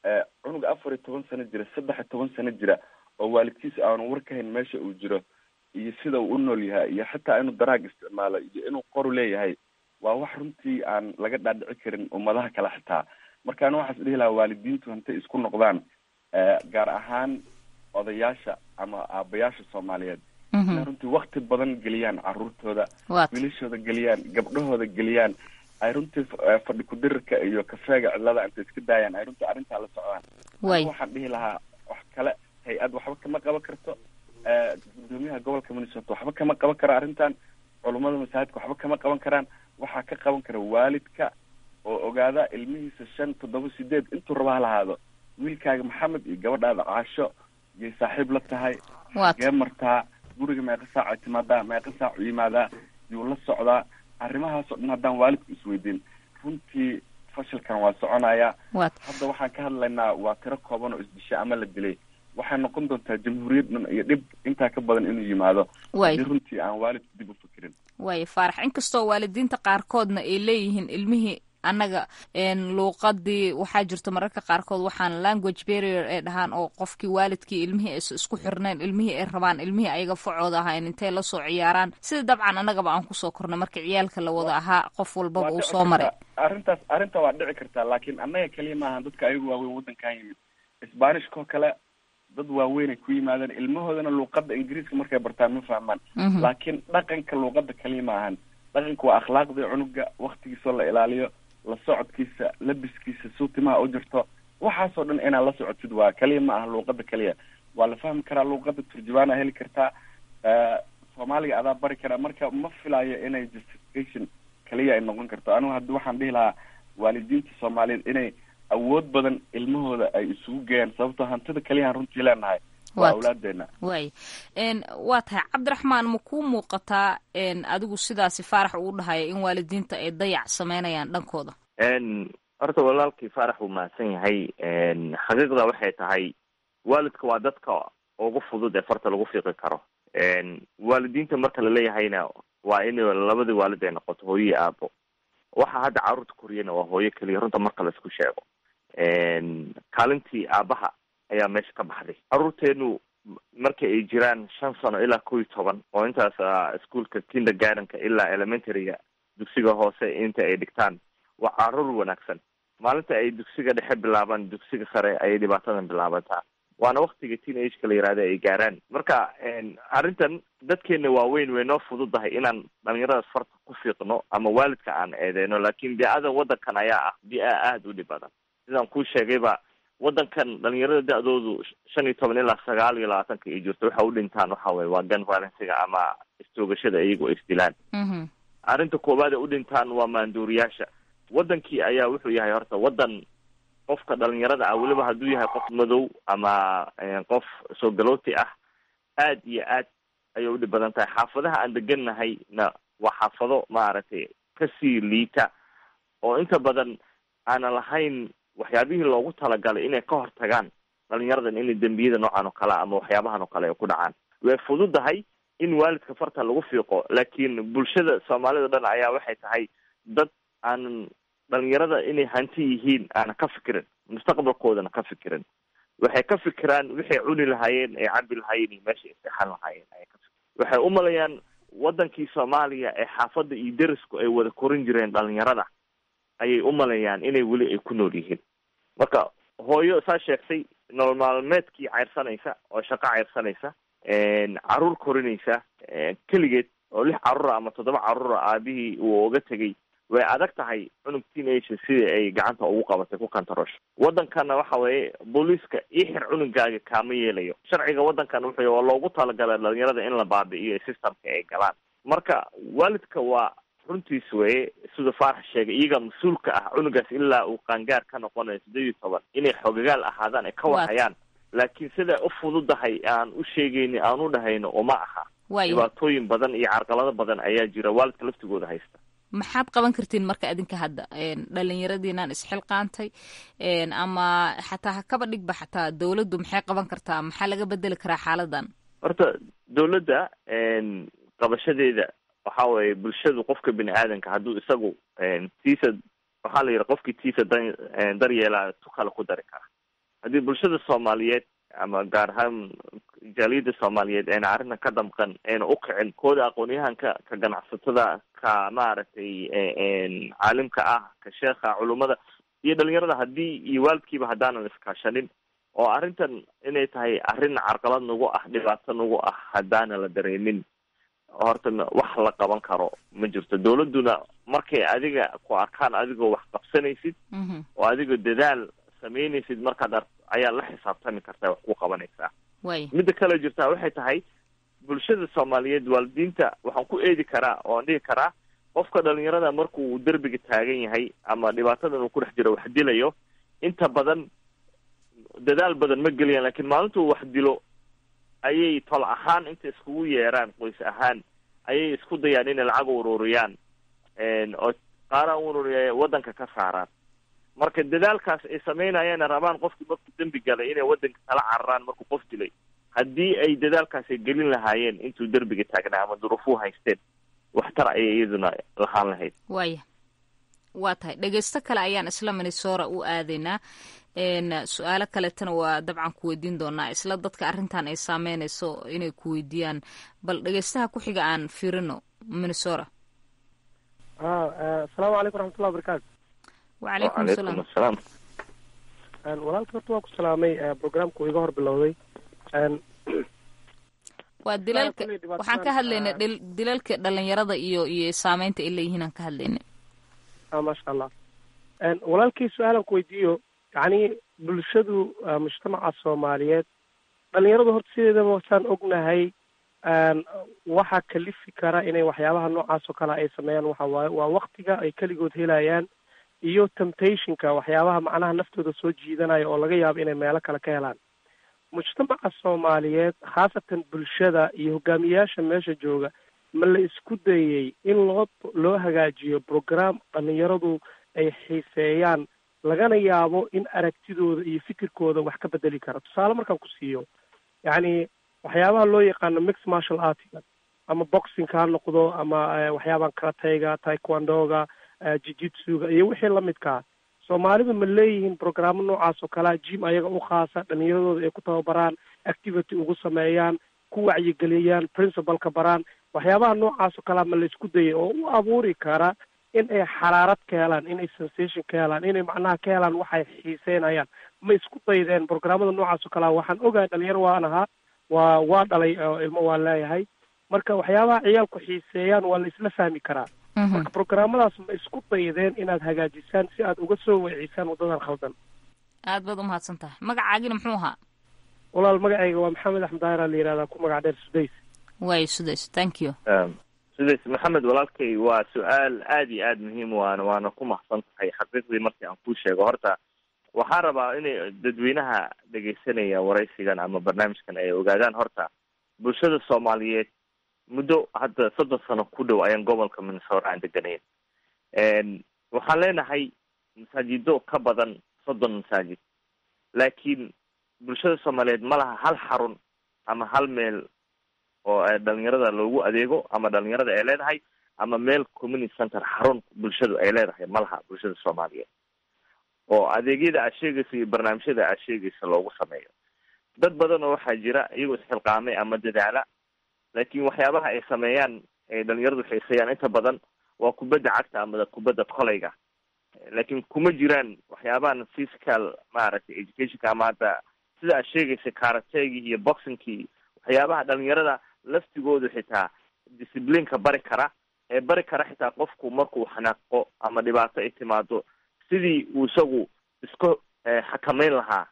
cunug afar iyo toban sano jira saddex iyo toban sano jira oo waalidkiis aanu war ka hayn meesha uu jiro iyo sida uu u nool yahay iyo xitaa inuu daraag isticmaalo iyo inuu qoru leeyahay waa wax runtii aan laga dhaadhici karin ummadaha kale xitaa marka ana waxaas dhihi lahaa waalidiintu hantay isku noqdaan gaar ahaan odayaasha ama aabayaasha soomaaliyeed inay runtii wakti badan geliyaan caruurtooda wiilashooda geliyaan gabdhahooda geliyaan ay runtii fadhi kudirirka iyo kafeega cidlada intay iska daayaan ay runtii arrintaa la socdaan waxaan dhihi lahaa wax kale hay-ad waxba kama qaban karto gudoomiyaha gobolka minnesota waxba kama qaban karo arrintan culummada masaajidka waxba kama qaban karaan waxaa ka qaban kara waalidka oo ogaada ilmihiisa shan toddoba sideed intuu raba ha lahaado wiilkaaga maxamed iyo gabadhaada caasho yay saaxiib la tahay gee martaa guriga meeqa saac ay timaadaa meeqa saac u yimaadaa yuu la socdaa arrimahaasoo dhan haddaan waalidku isweydiin runtii fashilkan waa soconaya hadda waxaan ka hadlaynaa waa tiro kooban oo isdisha ama la dilay waxay noqon doontaa jamhuuriyad dhan iyo dhib intaa ka badan inuu yimaado hadii runtii aan waalidku dib u fikirin waaya faarax inkastoo waalidiinta qaarkoodna ay leeyihiin ilmihii annaga luuqadii waxaa jirto mararka qaarkood waxaan language barrier ay dhahaan oo qofkii waalidkii ilmihii aysa isku xirnayn ilmihii ay rabaan ilmihii ayaga facooda ahayn intay lasoo ciyaaraan sida dabcan annagaba aan kusoo kornay marka ciyaalka la wada ahaa qof walbaba uu soo maray arrintaas arrinta waa dhici kartaa laakiin annaga keliya maahan dadka ayagu waaweyn waddankan yimid sbanishkoo kale dad waaweynay ku yimaadeen ilmahoodana luuqada ingiriiska markay bartaan ma fahmaan laakiin dhaqanka luuqada kaliya maahan dhaqanka waa akhlaaqdii cunuga waktigiisoo la ilaaliyo la socodkiisa labiskiisa suutimaha u jirto waxaasoo dhan inaad la socotid waa kaliya ma aha luuqada kaliya waa la fahmi karaa luuqada turjubaana heli kartaa soomaaliga adaa bari karaa marka ma filayo inay justification kaliya ay noqon karto anigu haddi waxaan dhihi lahaa waalidiinta soomaaliyeed inay awood badan ilmahooda ay isugu geeyaan sababtoo hantida kaliyahan runtii leenahay waa awlaadeena waay waa tahay cabdiraxmaan ma kuu muuqataa adigu sidaasi faarax uu dhahaya in waalidiinta ay dayac sameynayaan dhankooda horta walaalkii faarax uu mahadsan yahay xaqiiqda waxay tahay waalidka waa dadka ugu fudud ee farta lagu fiiqi karo waalidiinta marka laleeyahayna waa in labadii waalid ay noqoto hooyo iyo aabo waxa hadda carruurta koriyana waa hooyo keliya runta marka laisku sheego kaalintii aabaha ayaa meesha ka baxday carruurteenu marka ay jiraan shan sano ilaa kow iyo toban oo intaas ischoolka kindergardenka ilaa elementaryga dugsiga hoose inta ay dhigtaan waa carruur wanaagsan maalinta ay dugsiga dhexe bilaabaan dugsiga sare ayay dhibaatadan bilaabantaa waana waktiga teen ageka la yihahda ay gaaraan marka arrintan dadkeena waaweyn way noo fududahay inaan dhalinyaradaas farta ku fiiqno ama waalidka aan eedeyno laakiin bia-ada waddankan ayaa ah bia aada u dhib badan sidaan kuu sheegayba waddankan dhalinyarada da-doodu shan iyo toban ilaa sagaal iyo labaatanka ay jirto waxa u dhintaan waxa weye waa gun violencega ama istoogashada iyagu ay isdilaan arrinta koowaad ee u dhintaan waa maanduuriyaasha waddankii ayaa wuxuu yahay horta waddan qofka dhalinyarada ah weliba hadduu yahay qof madow ama qof soo galooti ah aad iyo aad ayay udhib badan tahay xaafadaha aan degannahay na waa xaafado maaragtay kasii liita oo inta badan aanan lahayn waxyaabihii loogu talagalay inay ka hortagaan dhalinyaradan inay dembiyada noocan oo kale ama waxyaabahan oo kale ay ku dhacaan way fududahay in waalidka farta lagu fiiqo laakiin bulshada soomaalida o dhan ayaa waxay tahay dad aanan dhalinyarada inay hanti yihiin aanan ka fikirin mustaqbalkoodana ka fikirin waxay ka fikiraan waxay cuni lahaayeen ay cabi lahaayeen iyo meesha ay seexan lahaayeen ayay ka fikiraan waxay u malayaan waddankii soomaaliya ee xaafadda iyo derisku ay wada korin jireen dhalinyarada ayay u malayaan inay weli ay ku nool yihiin marka hooyo saa sheegtay nolol maalmeedkii ceyrsanaysa oo shaqo ceyrsanaysa caruur korinaysa keligeed oo lix carruura ama toddoba carruura aabihii uu oga tegay way adag tahay cunug teenager sidii ay gacanta ugu qabatay ku kantarosho waddankana waxa weeye booliiska io xir cunugaaga kaama yeelayo sharciga waddankan wuxuu waa loogu talagalay dhalinyarada in la baabi'iyo systemka ay galaan marka waalidka waa runtiis weye sida faarax sheegay iyaga mas-uulka ah cunugaas ilaa uu qaangaar ka noqonayo siddeed iyo toban inay xogagaal ahaadaan ay ka wahayaan laakiin siday u fududahay aan u sheegayni aan u dhahayno uma aha dhibaatooyin badan iyo carqalado badan ayaa jira waalidka laftigooda haysta maxaad qaban kartiin marka idinka hadda dhalinyaradiinaan isxilqaantay ama xataa hakaba dhigba xataa dawladdu maxay qaban kartaa maxaa laga bedeli karaa xaaladan horta dawladda qabashadeeda waxa weeye bulshadu qofka bini aadanka hadduu isagu tiisa waxaa la yidhi qofkii tiisa da daryeelaa tu kale ku dari kara haddii bulshada soomaaliyeed ama gaar ahaan jaaliyadda soomaaliyeed ayna arrintan ka damqan ayna u kicin kooda aqoon-yahanka ka ganacsatada ka maaragtay caalimka ah ka sheekha culummada iyo dhalinyarada haddii iyo waalidkiiba haddaanan iskaashanin oo arrintan inay tahay arrin carqalad nagu ah dhibaato nagu ah haddaana la dareemin horta wax la qaban karo ma jirto dawladduna markay adiga ku arkaan adigoo wax qabsanaysid oo adigoo dadaal samaynaysid markaad ar ayaa la xisaabtami kartaa wax ku qabanaysaa midda kale jirtaa waxay tahay bulshada soomaaliyeed waalidiinta waxaan ku eedi karaa oo aan dhihi karaa qofka dhalinyarada markuu derbiga taagan yahay ama dhibaatadan uu ku dhex jiro wax dilayo inta badan dadaal badan ma geliyaan lakiin maalintuu wax dilo ayay tol ahaan inta iskugu yeeraan qoys ahaan ayay isku dayaan inay lacag ururiyaan oo qaaraan ururiya waddanka ka saaraan marka dadaalkaas ay sameynayaan rabaan qofkii markuu dembi galay inay waddanka kala cararaan markuu qof dilay haddii ay dadaalkaas ay gelin lahaayeen intuu derbiga taagnaa ama duruufuu haysteen waxtar ayay iyaduna lahaan lahayd waaya waa tahay dhegeysto kale ayaan isla minnesora u aadaynaa su-aalo kaletana waa dabcan ku weydiin doonaa isla dadka arrintan ay saameynayso inay ku weydiiyaan bal dhegeystaha ku xiga aan fiirino minnesora asalaamu calaykum raxmatullah barakaatu wacalaykum salaam asalaam walaalka horta waa ku salaamay programku iga hor bilowday waa dilalka waxaan ka hadlaynay dilalka dhalinyarada iyo iyo saameynta ay leeyihiin aan ka hadlaynay maasha allah walaalkii su-aalan ku weydiiyo yacni bulshadu mujtamaca soomaaliyeed dhalinyaradu horta sideedaba wasaan ognahay waxaa kalifi kara inay waxyaabaha noocaas oo kale ay sameeyaan waxa waaye waa waktiga ay keligood helayaan iyo temptationka waxyaabaha macnaha naftooda soo jiidanaya oo laga yaabo inay meelo kale ka helaan mujtamaca soomaaliyeed khaasatan bulshada iyo hogaamiyayaasha meesha jooga ma la isku dayey in loo loo hagaajiyo program dhalinyaradu ay xiiseeyaan lagana yaabo in aragtidooda iyo fikirkooda wax ka bedeli kara tusaale markaan ku siiyo yacni waxyaabaha loo yaqaano mix martial artiga ama boxingka ha noqdo ama waxyaabahan karatayga taekwondoga jijitsuga iyo wixii lamidkaa soomaalidu ma leeyihiin programo noocaas oo kalea jim ayaga u khaasa dhalinyaradooda ay ku tababaraan activity ugu sameeyaan ku wacyigeliyaan principalka baraan waxyaabaha noocaas oo kalea ma la isku dayay oo u abuuri kara in ay xaraarad ka helaan inay sensation ka helaan inay macnaha ka helaan waxay xiiseynayaan ma isku daydeen programmada noocaas oo kalea waxaan ogahay dhalinyaro waan ahaa waa waa dhalay oo ilmo waan leeyahay marka waxyaabaha ciyaalku xiiseeyaan waa la isla fahmi karaa marka programmadaas ma isku daydeen inaad hagaajisaan si aad uga soo weecisaan waddadan khaldan aad baad umahadsan tahay magacaagina muxuu ahaa walaal magacayga waa maxamed axmed daahira la yihahdaa ku magac dheer sudays way sudays thank you sudays maxamed walaalkay waa su-aal aada iyo aada muhiim waana waana ku mahadsan tahay xaqiiqdii markii aan kuu sheego horta waxaan rabaa inay dadweynaha dhegaysanaya waraysigan ama barnaamijkan ay ogaadaan horta bulshada soomaaliyeed muddo hadda soddon sano ku dhow ayaan gobolka minnesota aan deganayn waxaan leenahay masaajido ka badan soddon masaajid laakiin bulshada soomaaliyeed ma laha hal xarun ama hal meel oo dhalinyarada loogu adeego ama dhalinyarada ay leedahay ama meel community center xarun bulshadu ay leedahay ma laha bulshada soomaaliyeed oo adeegyada aad sheegaysa iyo barnaamijyada aad sheegaysa loogu sameeyo dad badan oo waxaa jira iyagoo isxilqaamay ama dadaala laakiin waxyaabaha ay sameeyaan ay dhalinyaradu xiiseeyaan inta badan waa kubadda cagta ama kubadda kolayga laakiin kuma jiraan waxyaabahan physical maaragtay educationka ama hadda sida aad sheegaysa karategii iyo boxingkii waxyaabaha dhalinyarada laftigoodu xitaa disciplineka bari kara ee bari kara xitaa qofku markuu xanaaqo ama dhibaato ay timaado sidii uu isagu isku xakameyn lahaa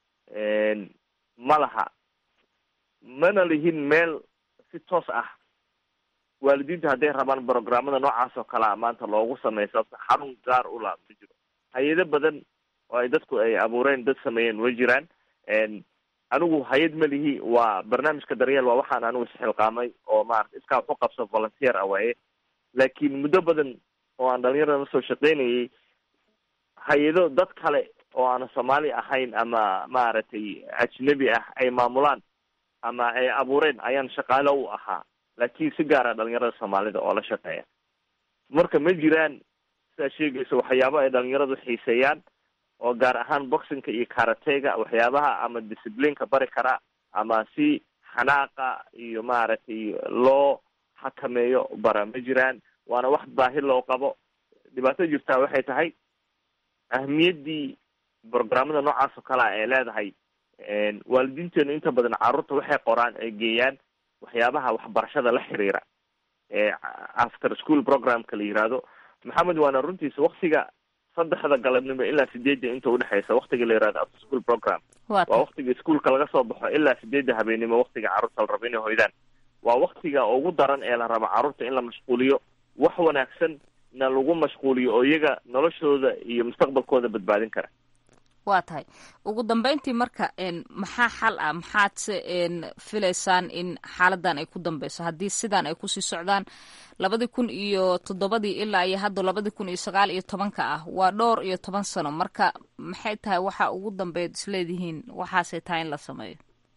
ma laha mana lihin meel si toos ah waalidiinta hadday rabaan programmada noocaas oo kalea maanta loogu sameeyo sababto xarun gaar u la ma jiro hay-ado badan oo ay dadku ay abuureen dad sameeyeen way jiraan anigu hay-ad ma lihi waa barnaamijka daryeel waa waxaan anigu isxilqaamay oo maarata iskaa wax u qabso volunteer ah waaye laakiin muddo badan oo aan dhalinyarada la soo shaqeynayay hay-ado dad kale oo aan soomaali ahayn ama maaragtay ajnabi ah ay maamulaan ama ay abuureen ayaan shaqaalo u ahaa laakiin si gaara dhalinyarada soomaalida oo la shaqeeya marka ma jiraan sidaa sheegaysa waxyaabo ay dhalinyaradu xiiseeyaan oo gaar ahaan boxinka iyo karatega waxyaabaha ama disciplineka bari kara ama si xanaaqa iyo maaragtay loo xakameeyo bara ma jiraan waana wax baahi loo qabo dhibaato jirtaa waxay tahay ahmiyaddii programmada noocaas oo kale a ay leedahay waalidiinteenu inta badan carruurta waxay qoraan ay geeyaan waxyaabaha waxbarashada la xiriira ee after school programka la yiraahdo maxamed waana runtiisa waktiga saddexda galabnimo ilaa sideedda inta udhexeysa waktiga la yirahdo after school program waa waktiga iskuolka laga soo baxo ilaa sideedda habeenimo waktiga carruurta la rabo inay hoydaan waa waktiga ugu daran ee la rabo carruurta in la mashquuliyo wax wanaagsan na lagu mashquuliyo oo iyaga noloshooda iyo mustaqbalkooda badbaadin kara waa tahay ugu dambeyntii marka maxaa xal ah maxaad se filaysaan in xaaladan ay ku dambeyso haddii sidan ay kusii socdaan labadii kun iyo toddobadii ilaa iyo hadda labadii kun iyo sagaal iyo tobanka ah waa dhowr iyo toban sano marka maxay tahay waxa ugu dambeyd isleedihiin waxaasay tahay in la sameeyo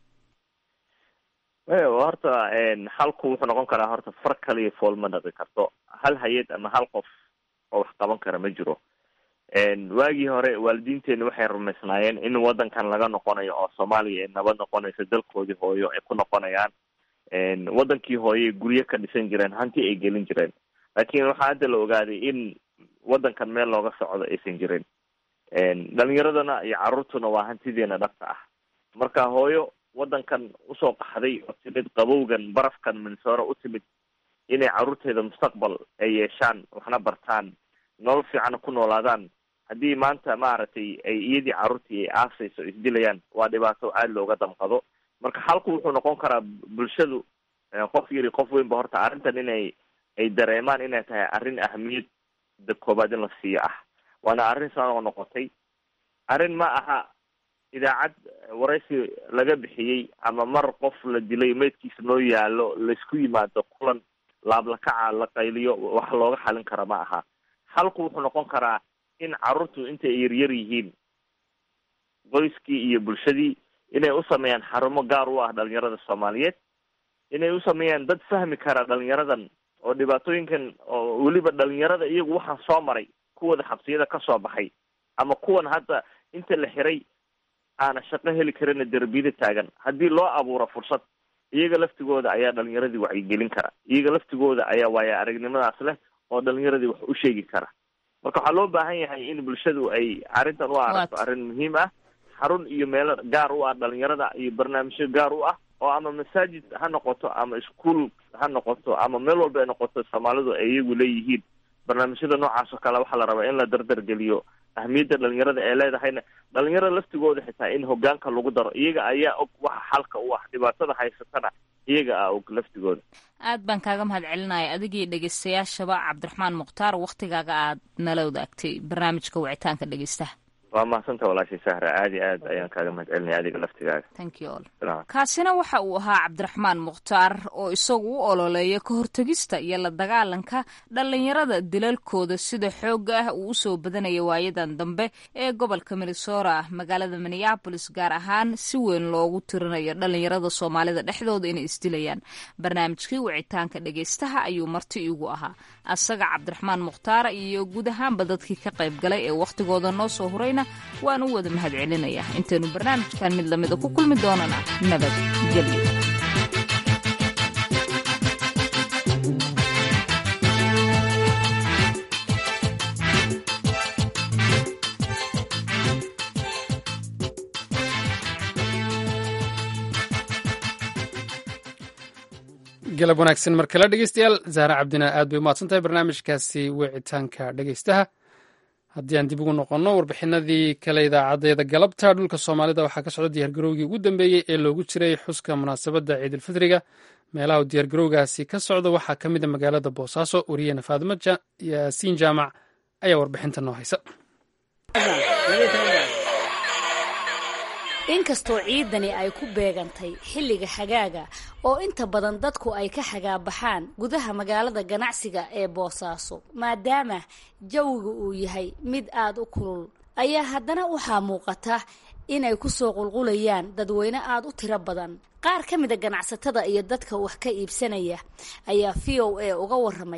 horta xalku wuxuu noqon karaa horta far kaliya fool ma dhaqi karto hal hay-ad ama hal qof oo wax qaban kara ma jiro waagii hore waalidiinteenu waxay rumaysnaayeen in wadankan laga noqonayo oo soomaaliya ay nabad noqonayso dalkoodii hooyo ay ku noqonayaan wadankii hooye guryo ka dhisan jireen hanti ay gelin jireen laakiin waxaa hadda la ogaaday in wadankan meel looga socdo aysan jirin dhalinyaradana iyo carruurtuna waa hantideena dhabta ah marka hooyo wadankan usoo qaxday oo timid qabowgan barafkan minsooro u timid inay carruurteeda mustaqbal ay yeeshaan waxna bartaan nolol fiicanna ku noolaadaan haddii maanta maaragtay ay iyadii carruurtii ay aasayso isdilayaan waa dhibaato aada looga damqado marka xalku wuxuu noqon karaa bulshadu qof yari qof weynba horta arrintan inay ay dareemaan inay tahay arrin ahamiyadda koobaad in la siiyo ah waana arrin soo noqotay arrin ma aha idaacad waraysi laga bixiyey ama mar qof la dilay meydkiisa noo yaalo laysku yimaado kulan laablakaca la qayliyo wax looga xalin kara ma aha xalku wuxuu noqon karaa in carruurtu intay yaryar yihiin qoyskii iyo bulshadii inay u sameeyaan xarumo gaar u ah dhalinyarada soomaaliyeed inay u sameeyaan dad fahmi kara dhalinyaradan oo dhibaatooyinkan oo weliba dhalinyarada iyagu waxaan soo maray kuwada xabsiyada kasoo baxay ama kuwan hadda inta la xiray aana shaqo heli karina derbiyada taagan haddii loo abuuro fursad iyaga laftigooda ayaa dhalinyaradii wacyigelin kara iyaga laftigooda ayaa waaya aragnimadaas leh oo dhalinyaradii wax u sheegi kara marka waxaa loo baahan yahay in bulshadu ay arrintan u aragto arrin muhiim ah xarun iyo meelo gaar u ah dhalinyarada iyo barnaamijyo gaar u ah oo ama masaajid ha noqoto ama iskuol ha noqoto ama meel walba ay noqoto soomaalidu ay iyagu leeyihiin barnaamijyada noocaas oo kale waxaa la rabaa in la dardar-geliyo ahmiyadda dhalinyarada ee leedahayna dhalinyarada laftigooda xitaa in hogaanka lagu daro iyaga ayaa og waxa xalka u ah dhibaatada haysatana iyaga a og laftigooda aad baan kaaga mahad celinaya adigii dhegeystayaashaba cabdiraxmaan mukhtaar waktigaaga aad nala wadaagtay barnaamijka wicitaanka dhegeystaha waa mahadsanta walaashay sahra aad iyo aad ayaan kaaga mahad celinaya adiga laftigaaga thank you all kaasina waxa uu ahaa cabdiraxmaan mukhtaar oo isagu u ololeeya ka hortegista iyo la dagaalanka dhalinyarada dilalkooda sida xoogga ah uu usoo badanaya waayadan dambe ee gobolka minnesota magaalada minneabolis gaar ahaan si weyn loogu tirinayo dhalinyarada soomaalida dhexdooda inay isdilayaan barnaamijkii wicitaanka dhegeystaha ayuu marti igu ahaa asaga cabdiraxmaan mukhtaar iyo guud ahaanba dadkii ka qayb galay ee wakhtigooda noo soo hurayna waan u wada mahad celinayaa intaynu barnaamijkan mid lamida ku kulmi doonana nabadgelyo galab wanaagsan mar kale dhegeystayaal zahra cabdina aad bay umahadsan tahay barnaamijkaasi wicitaanka dhegeystaha haddii aan dib ugu noqonno warbixinadii kale idaacadeeda galabta dhulka soomaalida waxaa ka socda diyaargarowgii ugu dambeeyey ee loogu jiray xuska munaasabadda ciidulfidriga meelaha uu diyaargarowgaasi ka socdo waxaa ka mid a magaalada boosaaso wariyena faadimo yaasiin jaamac ayaa warbixinta noo haysa inkastoo ciidani ay ku beegantay xilliga xagaaga oo inta badan dadku ay ka xagaabaxaan gudaha magaalada ganacsiga ee boosaaso maadaama jawiga uu yahay mid aada u kulul ayaa haddana waxaa muuqata inay kusoo qulqulayaan dadweyne aada u tiro badan qaar ka mida ganacsatada iyo dadka wax ka iibsanaya ayaa v o a uga waramay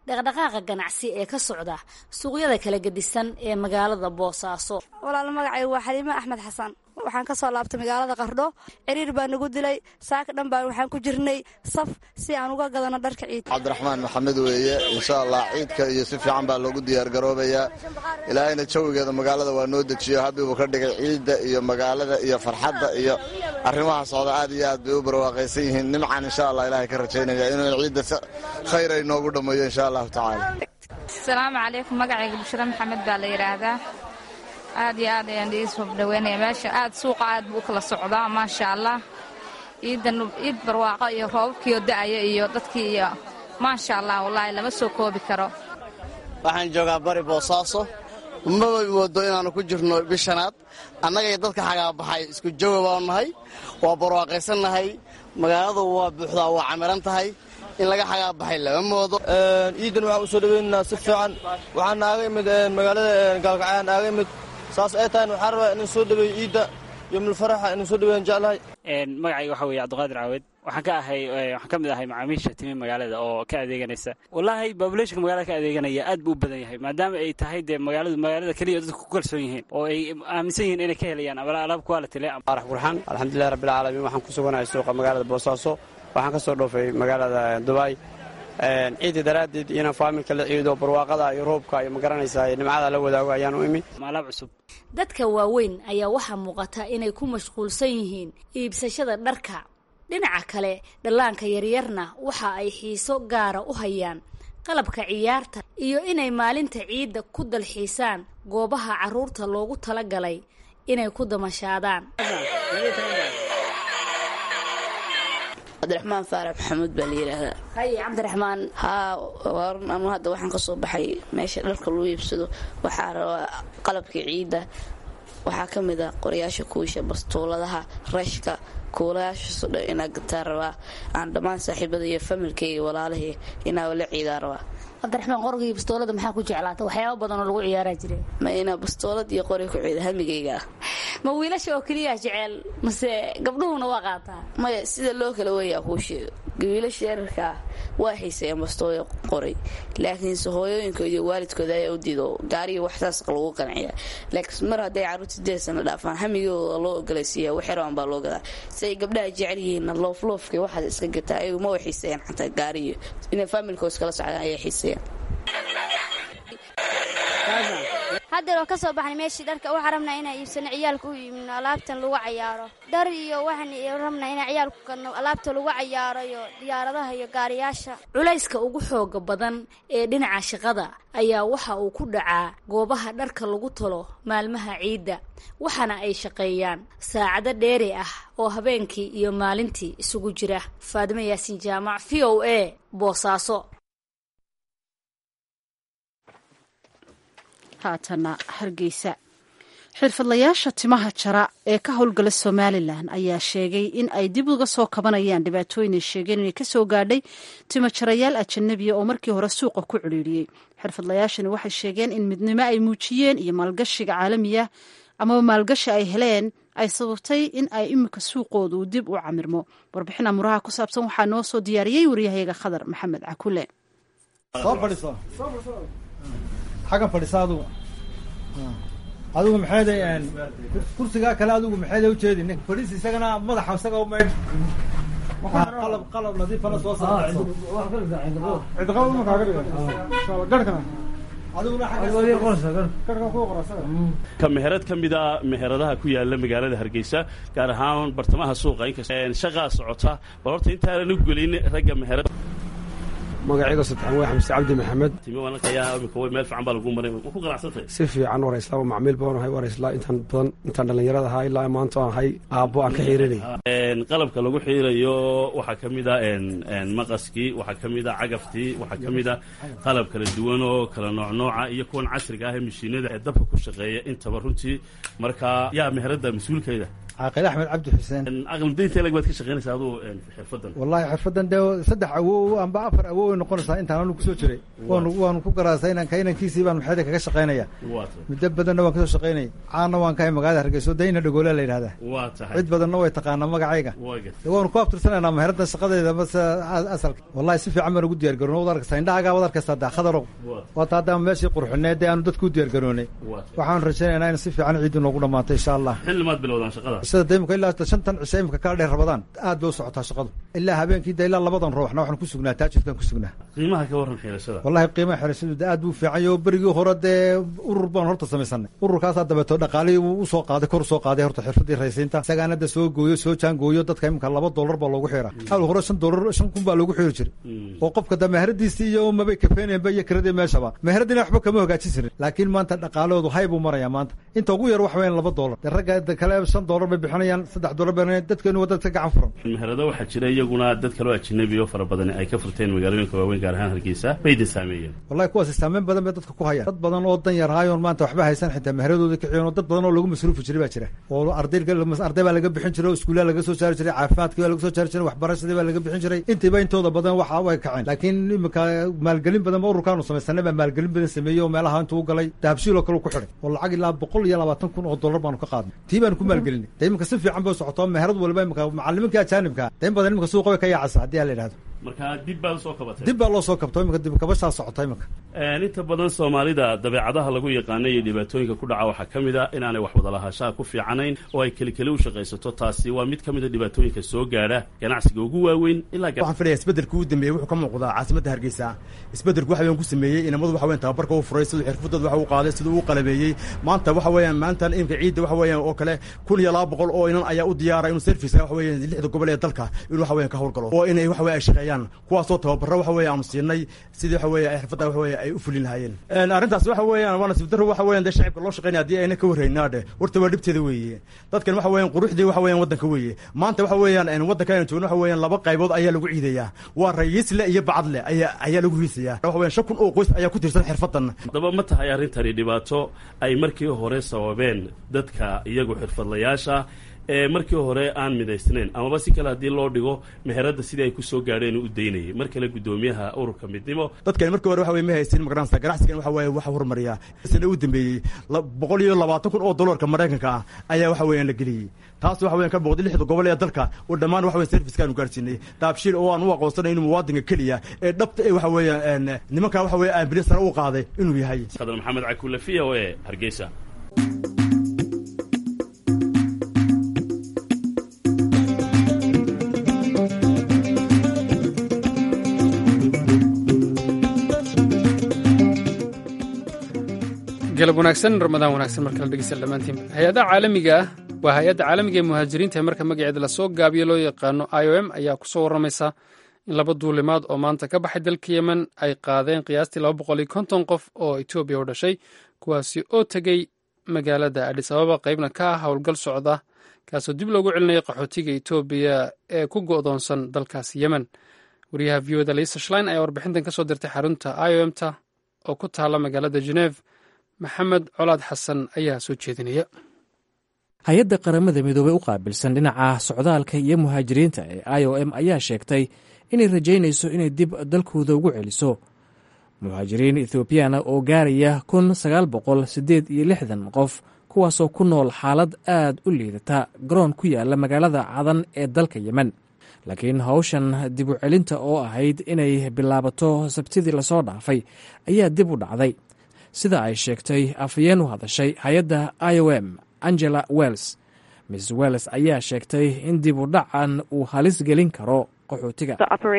dhaqdhaqaaqa ganacsi ee ka socda suuqyada kala gedisan ee magaalada boosaaso walaal magacay waa xaliime axmed xasan waxaan ka soo laabtay magaalada qardho ciriir baa nagu dilay saaka dhan baan waxaan ku jirnay saf si aan uga gadano dharka ciid cabdiraxmaan maxamed weeye insha allah ciidka iyo si fiican baa loogu diyaargaroobayaa ilaahayna jawigeeda magaalada waa noo dejiyo habibuu ka dhigay ciidda iyo magaalada iyo farxadda iyo arrimaha socda aad iyo aad bay u barwaaqaysan yihiin nimcan insha allah ilahay ka rajaynaya inuu ciidda si khayr ay noogu dhammeeyo insha allahu tacaala asalaamu calaykum magacayga bushra maxamed baa la yidhaahdaa aad iyo aad ayaan iisoo dhaweynaya meesha aad suuqa aad buu u kala socdaa maasha allah ciidan ciid barwaaqo iyo roobabkiioo da'aya iyo dadkii iyo maasha allah wallaahi lama soo koobi karo waxaan joogaa bari boosaaso maba moodo inaannu ku jirno bishanaad annagay dadka xagaabaxay isku jawa baanu nahay waa barwaaqaysannahay magaaladu waa buuxdaa waa camiran tahay in laga xagaabaxay lama moodo ciidan waxaan u soo dhaweynaynaa si fiican waxaan naaga imid magaalada gaalkacayaan naaga imid saas ay tahay waxaan rabaa inaan soo dhaweeyo ciidda yomulfaraxa inaan soo dhaweeyan jeclahay magacayga waxa weeye cabdiqaadir caawed waxaan ka ahay waxaan ka mid ahay macaamiisha timi magaalada oo ka adeeganaysa wallaahi babulationka magaalada ka adeeganaya aad buu u badan yahay maadaama ay tahay dee magaaladu magaalada keliya dadku ku kalsoon yihiin oo ay aaminsan yihiin inay ka helayaan alaab quality le arax burxaan alxamdulillahi rabbilcaalamiin waxaan ku suganahay suuqa magaalada boosaaso waxaan ka soo dhoofay magaalada dubai ciidda daraaddeed inaan faaminka la ciido barwaaqada iyo roobka iyo magaranaysaa nimcada la wadaago ayaan u imi alaab cusub dadka waaweyn ayaa waxaa muuqata inay ku mashquulsan yihiin iibsashada dharka dhinaca kale dhallaanka yaryarna waxa ay xiiso gaara u hayaan qalabka ciyaarta iyo inay maalinta ciidda ku dalxiisaan goobaha carruurta loogu talagalay inay ku damashaadaan cabdiraxmaan faarax maxamuud baa la yidhaahdaa haye cabdiraxmaan haa waarun anu hadda waxaan ka soo baxay meesha dharka lagu iibsado waxaa rabaa qalabkii ciidda waxaa ka mid a qorayaasha kuusha bastuuladaha rashka kuulayaashaasoo dhan inaa gataa rabaa aan dhammaan saaxiibada iyo familkayga walaalahii inaa la ciidaa rabaa cabdiraxmaan qorgii bastoolada maxaa ku jeclaata waxyaaba badan oo lagu ciyaaraa jire ma inaa bastoolad iyo qori ku ciida hamigayga ah ma wiilasha oo keliyaa jeceel mase gabdhuhuna waa qaataa maya sida loo kala weeyaa kuu sheego wiilasha yararka ah waa xiiseeyaan bastooya qoray laakiinse hooyooyinkooda iyo waalidkooda ayaa u diido gaariga waxsaas lagu qanciya laakiin mar hadday carruurta sideed sana dhaafaan hamigooda loo ogolaysiiya waxyaraan baa loo gadaa si ay gabdhaha jecel yihiinna loofloofka waxaad iska gataa ayagu ma wa xiiseeyaan xataa gaariyo inay faamilkoos kala socdaan ayaa xiiseeyaan haddeer oo ka soo baxnay meeshii dharka waxaa rabnaa inaan iibsano ciyaalka u iibino alaabtan lagu cayaaro dhar iyo waxaan rabnaa inaan ciyaalku gadno alaabta lagu cayaaro iyo diyaaradaha iyo gaariyaasha culayska ugu xooga badan ee dhinaca shaqada ayaa waxa uu ku dhacaa goobaha dharka lagu talo maalmaha ciidda waxaana ay shaqeeyaan saacado dheeri ah oo habeenkii iyo maalintii isugu jira faadimo yaasiin jaamac v o a boosaaso haatana hargeysa xirfadlayaasha timaha jara ee ka howlgala somalilan ayaa sheegay in ay dib uga soo kabanayaan dhibaatooyin ay sheegeen inay kasoo gaadhay timo jarayaal ajanabiya oo markii hore suuqa ku cidhiidhiyey xirfadlayaashani waxay sheegeen in midnimo ay muujiyeen iyo maalgashiga caalamiya amaba maalgashi ay heleen ay sababtay in ay imika suuqoodu dib u camirmo warbixin amuraha ku saabsan waxaa noo soo diyaariyey waryahayaga khadar maxamed cakule xaggan fadhisa adugu adigu maxeeday kursigaa kale adigu maxeeday ujeedi nin fadhiis isagana madaxa isaga umaydh qalab qalab nadiifana soo saarcidqaba ma kaaga dhiga garhkana ka meherad ka mid a meheradaha ku yaala magaalada hargeysa gaar ahaan bartamaha suuqa inkast shaqaa socota bal horta intaanan u gelin ragga meherad magacayga saddexan waa xamse cabdi maxamed meel fiican baa lagu maray ma ku qanacsantay si fiican waraysla waa macmiil baan ahay waraysla intaan badan intaan dhallinyarada ahaa ilaa maanta aan ahay aabbo aan ka xiirinay qalabka lagu xiirayo waxaa ka mid a maqaskii waxaa ka mid a cagaftii waxaa ka mid a qalab kala duwan oo kala nooc nooca iyo kuwan casriga ah ee mashiinada ee dabka ku shaqeeya intaba runtii marka yaa meherada mas-uulkeeda caaqil axmed cabdi xuseen aqalmadaynta lag baad ka shaqaynaysaa aduu xirfadan wallahi xirfadan dee saddex awow amba afar awow ay noqonaysaa intaan anu kusoo jiray waanu waanu ku garaasay inaan kainankiisii baan maxayda kaga shaqaynaya muddo badanna waan kasoo shaqaynayay caanna waan kahay magaalada hargeyso dayna dhagoole la yidhahdaa waa tahay cid badanna way taqaanaa magacayga de waanu ku abtirsanaynaa meherada shaqadeeda mase asalka wallahi si fiican baan ugu diyaar garoon wad arkaysaa indhahaagaa wad arkaysaa daa khadarow waata haddaan meeshii qurxineed dee aanu dadku u diyaar garoonay waxaan rajaynaynaa in si fiican ciiddu noogu dhamaato insha allah xilli maad bilowdaan shaqada sida de imika ilaa shantan cishe imika kala dheer rabadaan aad bay u socotaa shaqadu ilaa habeenkii de ilaa labadan ruuxna waxaan ku sugnaa taajirkaan ku sugnaa qiimaha ka warran xirashada wallahi qiimaha xirashadu de aad buu fiican yaho berigii hore dee urur baan horta samaysanay ururkaasaa dabeeto dhaqaalihii uu usoo qaaday kor usoo qaaday horta xirfadii raysiinta isagaana da soo gooyo soo jaangooyo dadka imika laba dollar baa loogu xiraa hal hore shan dollar shan kun baa loogu xiri jiray oo qofka da meheradiisii iyo mabay kafeenayanba iyo kiradii meeshaba meheradiina waxba kama hagaajin jirin laakiin maanta dhaqaalahoodu hay buu marayaa maanta inta ugu yar wax weyn laba dollar de ragga kale shan dollar bay bixinayaan saddex dollar bay dadkeenu waa dadka gacan furan meherado waxaa jira iyaguna dad kaloo ajnabi oo fara badan ay ka furteen magaalooyinka waaweyn gaar ahaan hargeysa bayda saameeyeen wallahi kuwaasi saameyn badan bay dadka ku hayaan dad badan oo dan yar haayoon maanta waxba haysan xitaa meheradooda kiciyon oo dad badan oo lagu masruufi jiray baa jira oo arday arday baa laga bixin jiray oo iskuullaha laga soo saari jiray caafimaadkii baa laga soo saari jiray waxbarashadii baa laga bixin jiray intiiba intooda badan waxa way kaceen laakiin imika maalgelin badan ba ururkaanu samaysanay baa maalgelin badan sameeyey oo meelaha intuu u galay dahabshiil oo kale ku xidhay oo lacag ilaa boqol iyo labaatan kun oo dollar baanu ka qaadnay tii baanu ku maalgelinay de imika si fiican bay socoto meherad waliba imika macalimiinka ajaanibka de in badan imika suuqa way ka yaacaysa haddii aa la yidhahdo marka dib baa usoo kabatay dib baa loo soo kabto imika dib kabashaa socota imika inta badan soomaalida dabeecadaha lagu yaqaana iyo dhibaatooyinka ku dhaca waxaa ka mid a inaanay wax wadalahaanshaha ku fiicanayn oo ay keli keli u shaqaysato taasi waa mid ka mid a dhibaatooyinka soo gaadha ganacsiga ugu waaweyn ilaa waxaan filaya isbeddelka ugu dambeeyey wuxuu ka muuqdaa caasimadda hargeysa isbeddelku waxa weyan ku sameeyey inamadu waxa weyan tababarka u furay siduu xirfadooda waxa u qaaday siduu u qalabeeyey maanta waxa weeyaan maanta imka ciidda waxa weeyaan oo kale kun iyo laba boqol oo inan ayaa u diyaara inuu serviceka waxa weeyaan lixda gobol ee dalka inuu waxa weyan ka howlgalo oo inay waxa weya ay shaqeeyaan kuwaasoo tababaro waxa weya aanu siinay sidii waxa weya ay xirfadda waxa weya ay u fulin lahaayeen arrintaas waxa weeyaan waa nasiib darro waxa weyan dee shacibka loo shaqeynaya haddii ayna ka warraynaa dhe horta waa dhibteeda weeye dadkan waxa weeyaan quruxdii waxa weeyaan waddanka weeye maanta waxa weeyaan waddanka aynu joogno waxa weeyaan laba qaybood ayaa lagu ciidayaa waa rayiisle iyo bacadle ayaa ayaa lagu hiisayaa waxa weyan shan kun oo qoys ayaa ku tirsan xirfaddan haddaba ma tahay arrintani dhibaato ay markii hore sababeen dadka iyagu xirfadlayaasha ee markii hore aan midaysnayn amaba si kale haddii loo dhigo meheradda sidii ay ku soo gaadheen u daynayay mar kale guddoomiyaha ururka midnimo dadkani markii hore waxa weye ma haysin magaranaysa ganacsigan waxa weeye waxa horumariya sana u dambeeyey boqol iyo labaatan kun oo dollarka maraykanka ah ayaa waxa weeyaan la geliyey taas waxa weyan ka boqday lixda gobol ee dalka oo dhammaan waxa weyan servicekaanu gaarsiinay daabshiil oo aan u aqoonsanay inuu muwaadinka keliya ee dhabta ee waxa weeyaan nimanka waxa weeye ambulance sare u qaaday inuu yahay khadar maxamed cakuule v o e hargeysa galab wanaagsan ramadaan wanaagsan markala dhegeysta dhammaantiin hay-adaha caalamiga ah waa hay-adda caalamiga ee muhaajiriinta ee marka magaceeda lasoo gaabiyo loo yaqaano i o m ayaa ku soo warramaysa in laba duulimaad oo maanta ka baxay dalka yemen ay qaadeen qiyaastii laba boqol iyo konton qof oo etoobiya u dhashay kuwaasi oo tegey magaalada adhis ababa qaybna ka ah howlgal socda kaasoo dib loogu celinaya qaxootiga etoobiya ee ku go'doonsan dalkaasi yemen wariyaha v o da lisa shlein ayaa warbixintan ka soo dirtay xarunta i o m ta oo ku taala magaalada geneef maxamed colaad xasan ayaa soo jeedinaya hay-adda qaramada midoobey u qaabilsan dhinaca socdaalka iyo muhaajiriinta ee i o m ayaa sheegtay inay rajaynayso inay dib dalkooda ugu celiso muhaajiriin ethoobiyaana oo gaaraya kun sagaal boqol siddeed iyo lixdan qof kuwaasoo ku nool xaalad aad u liidata garoon ku yaala magaalada cadan ee dalka yemen laakiin hawshan dib u celinta oo ahayd inay bilaabato sabtidii lasoo dhaafay ayaa dib u dhacday sida ay sheegtay afhayeen u hadashay hay-adda i o m angela wells miss wells ayaa sheegtay in dib u dhacan uu halis gelin karo qaxootiga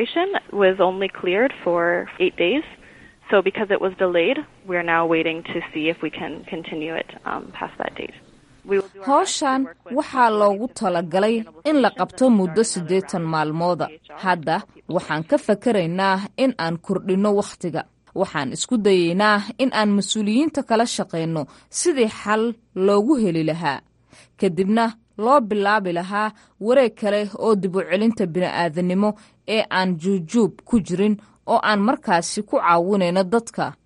howshan waxaa loogu talagalay in la qabto muddo siddeetan maalmooda hadda waxaan ka fakaraynaa in aan kordhinno wakhtiga waxaan isku dayeynaa in aan mas-uuliyiinta kala shaqayno sidii xal loogu heli lahaa kadibna loo bilaabi lahaa wareeg kale oo dib u celinta bini'aadanimo ee aan juujuub ku jirin oo aan markaasi ku caawinayno dadka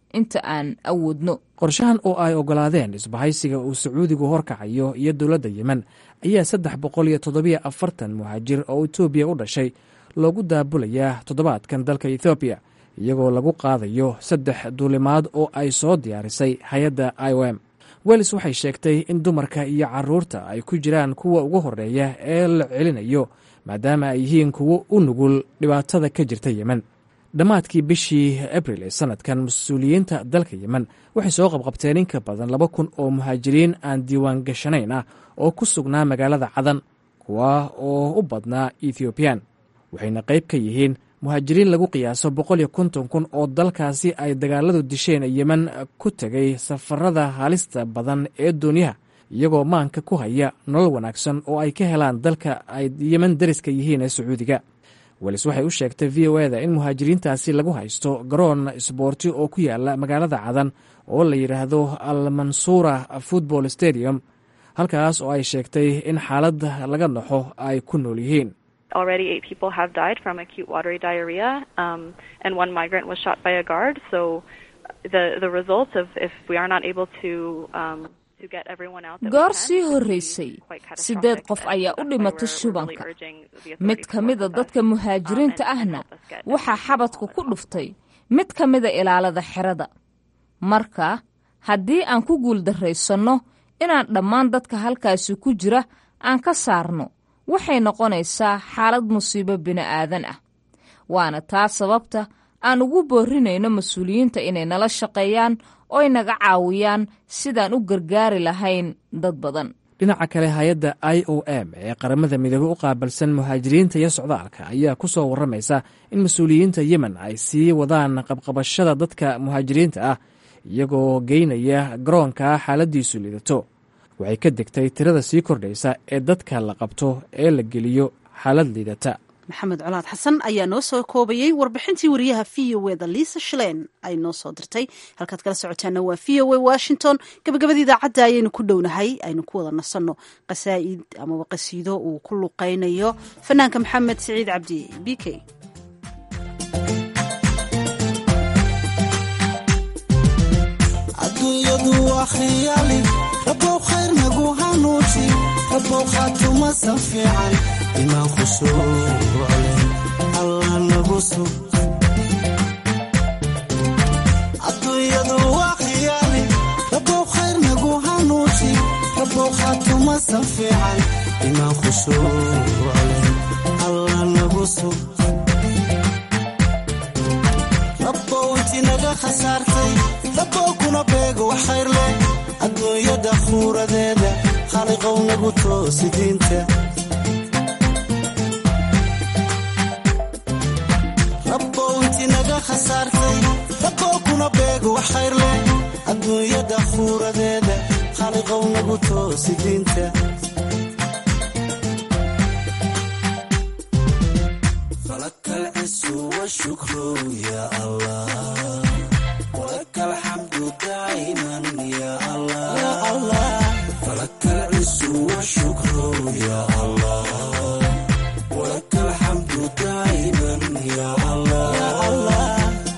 inta aan awoodno qorshahan oo ay oggolaadeen isbahaysiga uu sacuudigu horkacayo iyo dowladda yemen ayaa saddex boqol iyo toddobiyo afartan muhaajir oo etoobiya u dhashay loogu daabulayaa toddobaadkan dalka ethoobiya iyagoo lagu qaadayo saddex duulimaad oo ay soo diyaarisay hay-adda i o m welis waxay sheegtay in dumarka iyo caruurta ay ku jiraan kuwa ugu horreeya ee la celinayo maadaama ay yihiin kuwo u nugul dhibaatada ka jirta yemen dhammaadkii bishii abril ee sanadkan mas-uuliyiinta dalka yemen waxay soo qabqabteen in ka badan laba kun oo muhaajiriin aan diiwaan gashanayn ah oo ku sugnaa magaalada cadan kuwa oo u badnaa ethoobiyan waxayna qayb ka yihiin muhaajiriin lagu qiyaaso boqol iyo konton kun oo dalkaasi ay dagaaladu disheen yemen ku tegay safarada halista badan ee doonyaha iyagoo maanka ku haya nolol wanaagsan oo ay ka helaan dalka ay yemen dariska yihiin ee sacuudiga welis waxay u sheegtay v o eda in muhaajiriintaasi lagu haysto garoon isboorti oo ku yaala magaalada cadan oo la yidhaahdo almansuura football stadium halkaas oo ay sheegtay in xaalad laga naxo ay ku nool yihiin Already, eight people have died from acute watery diarrhea, um, and one migrant was shot by a guard. So, the the results of if we are not able to um, to get everyone out. that we goor can, sii horreysay siddeed qof ayaa u dhimatay shubanka mid ka mida dadka muhaajiriinta ahna waxaa xabadku ku dhuftay mid ka mida ilaalada xerada marka haddii aan ku guuldarraysanno inaan dhammaan dadka halkaasi ku jira aan ka saarno waxay noqonaysaa xaalad musiibo bini'aadan ah waana taa sababta aan ugu boorinayno mas-uuliyiinta inay nala shaqeeyaan oy naga caawiyaan sidaan u gargaari lahayn dad badan dhinaca kale hay-adda i o m ee qaramada midoobey u qaabilsan muhaajiriinta iyo socdaalka ayaa ku soo warramaysa in mas-uuliyiinta yemen ay sii wadaan qabqabashada dadka muhaajiriinta ah iyagoo geynaya garoonka xaaladiisu lidato waxay ka degtay tirada sii kordhaysa ee dadka la qabto ee la geliyo xaalad liidata maxamed colaad xasan ayaa noo soo koobayey warbixintii wariyaha v o eda liisa shalein ay noo soo dirtay halkaad kala socotaana waa v o a washington gabagabada idaacadda ayaynu ku dhownahay aynu ku wada nasanno qasaa'id amaba qasiido uu ku luqaynayo fanaanka maxamed siciid cabdi b k aduunyadu waa khiyaali rabow khayr nagu hanuuji rabow khaatumasan fiican imaan khushuuclen allah nagu sug adduunyadu waa khiyaali rabow khayr nagu hanuuji rabow khaatumasan fiican imaan khushuuclen allah nagu sug rabow inti naga khasaartay rabow kuna beego wax khayr leh adduunyada khuuradeeda khaliqow nagu toosi diinta rabow inti naga khasaartay rabow kuna beego wax khayr leh adduunyada khuuradeeda khaliqow nagu toosi diinta falakal cisu washukru ya allah ولك الحمد دائما يا الله فلك العز والشكر يا الله ولك الحمد دائما يا الله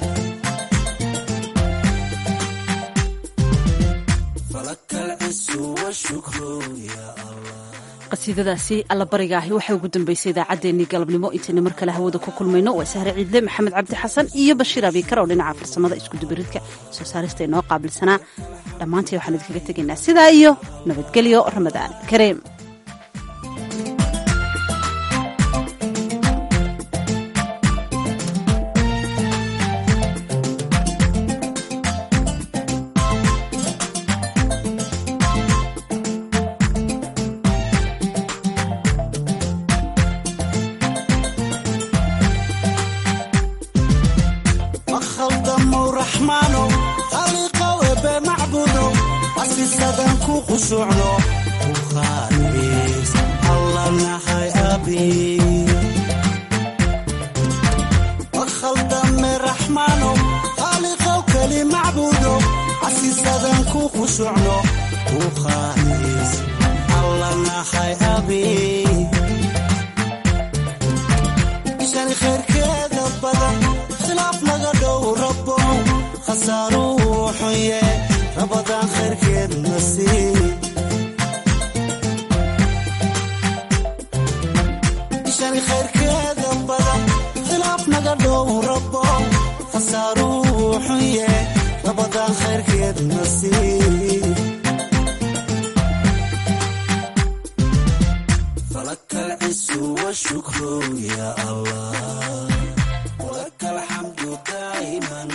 فلك العز والشكر يا الله qasiidadaasi allabariga ahi waxay ugu dambeysay idaacaddeenii galabnimo intayna mar kale hawada ku kulmayno waa sahre ciidle maxamed cabdi xasan iyo bashiir abiikar oo dhinaca farsamada iskudubaridka soo saarista inoo qaabilsanaa dhammaantii waxaan idinkaga tegaynaa sidaa iyo nabadgelyo ramadaan kareem makhaldamo raxmaano khaliqow ebe macbudo asisadan ku qushucno ukhaaliis alla nahay abi makhaldame raxmaano khaliqow keli macbudo asisadan ku qushucno ukhaaliis alla nahay abi ishani khayrkeeda badan khilaaf naga dhow rabo khasaaruhu fidani khayrkeeda badan khilaaf naga dhow rabo khasaaruu xunye labadan khayrkeed nasiib فلك العز والشكر يا الله ولك الحمد دائما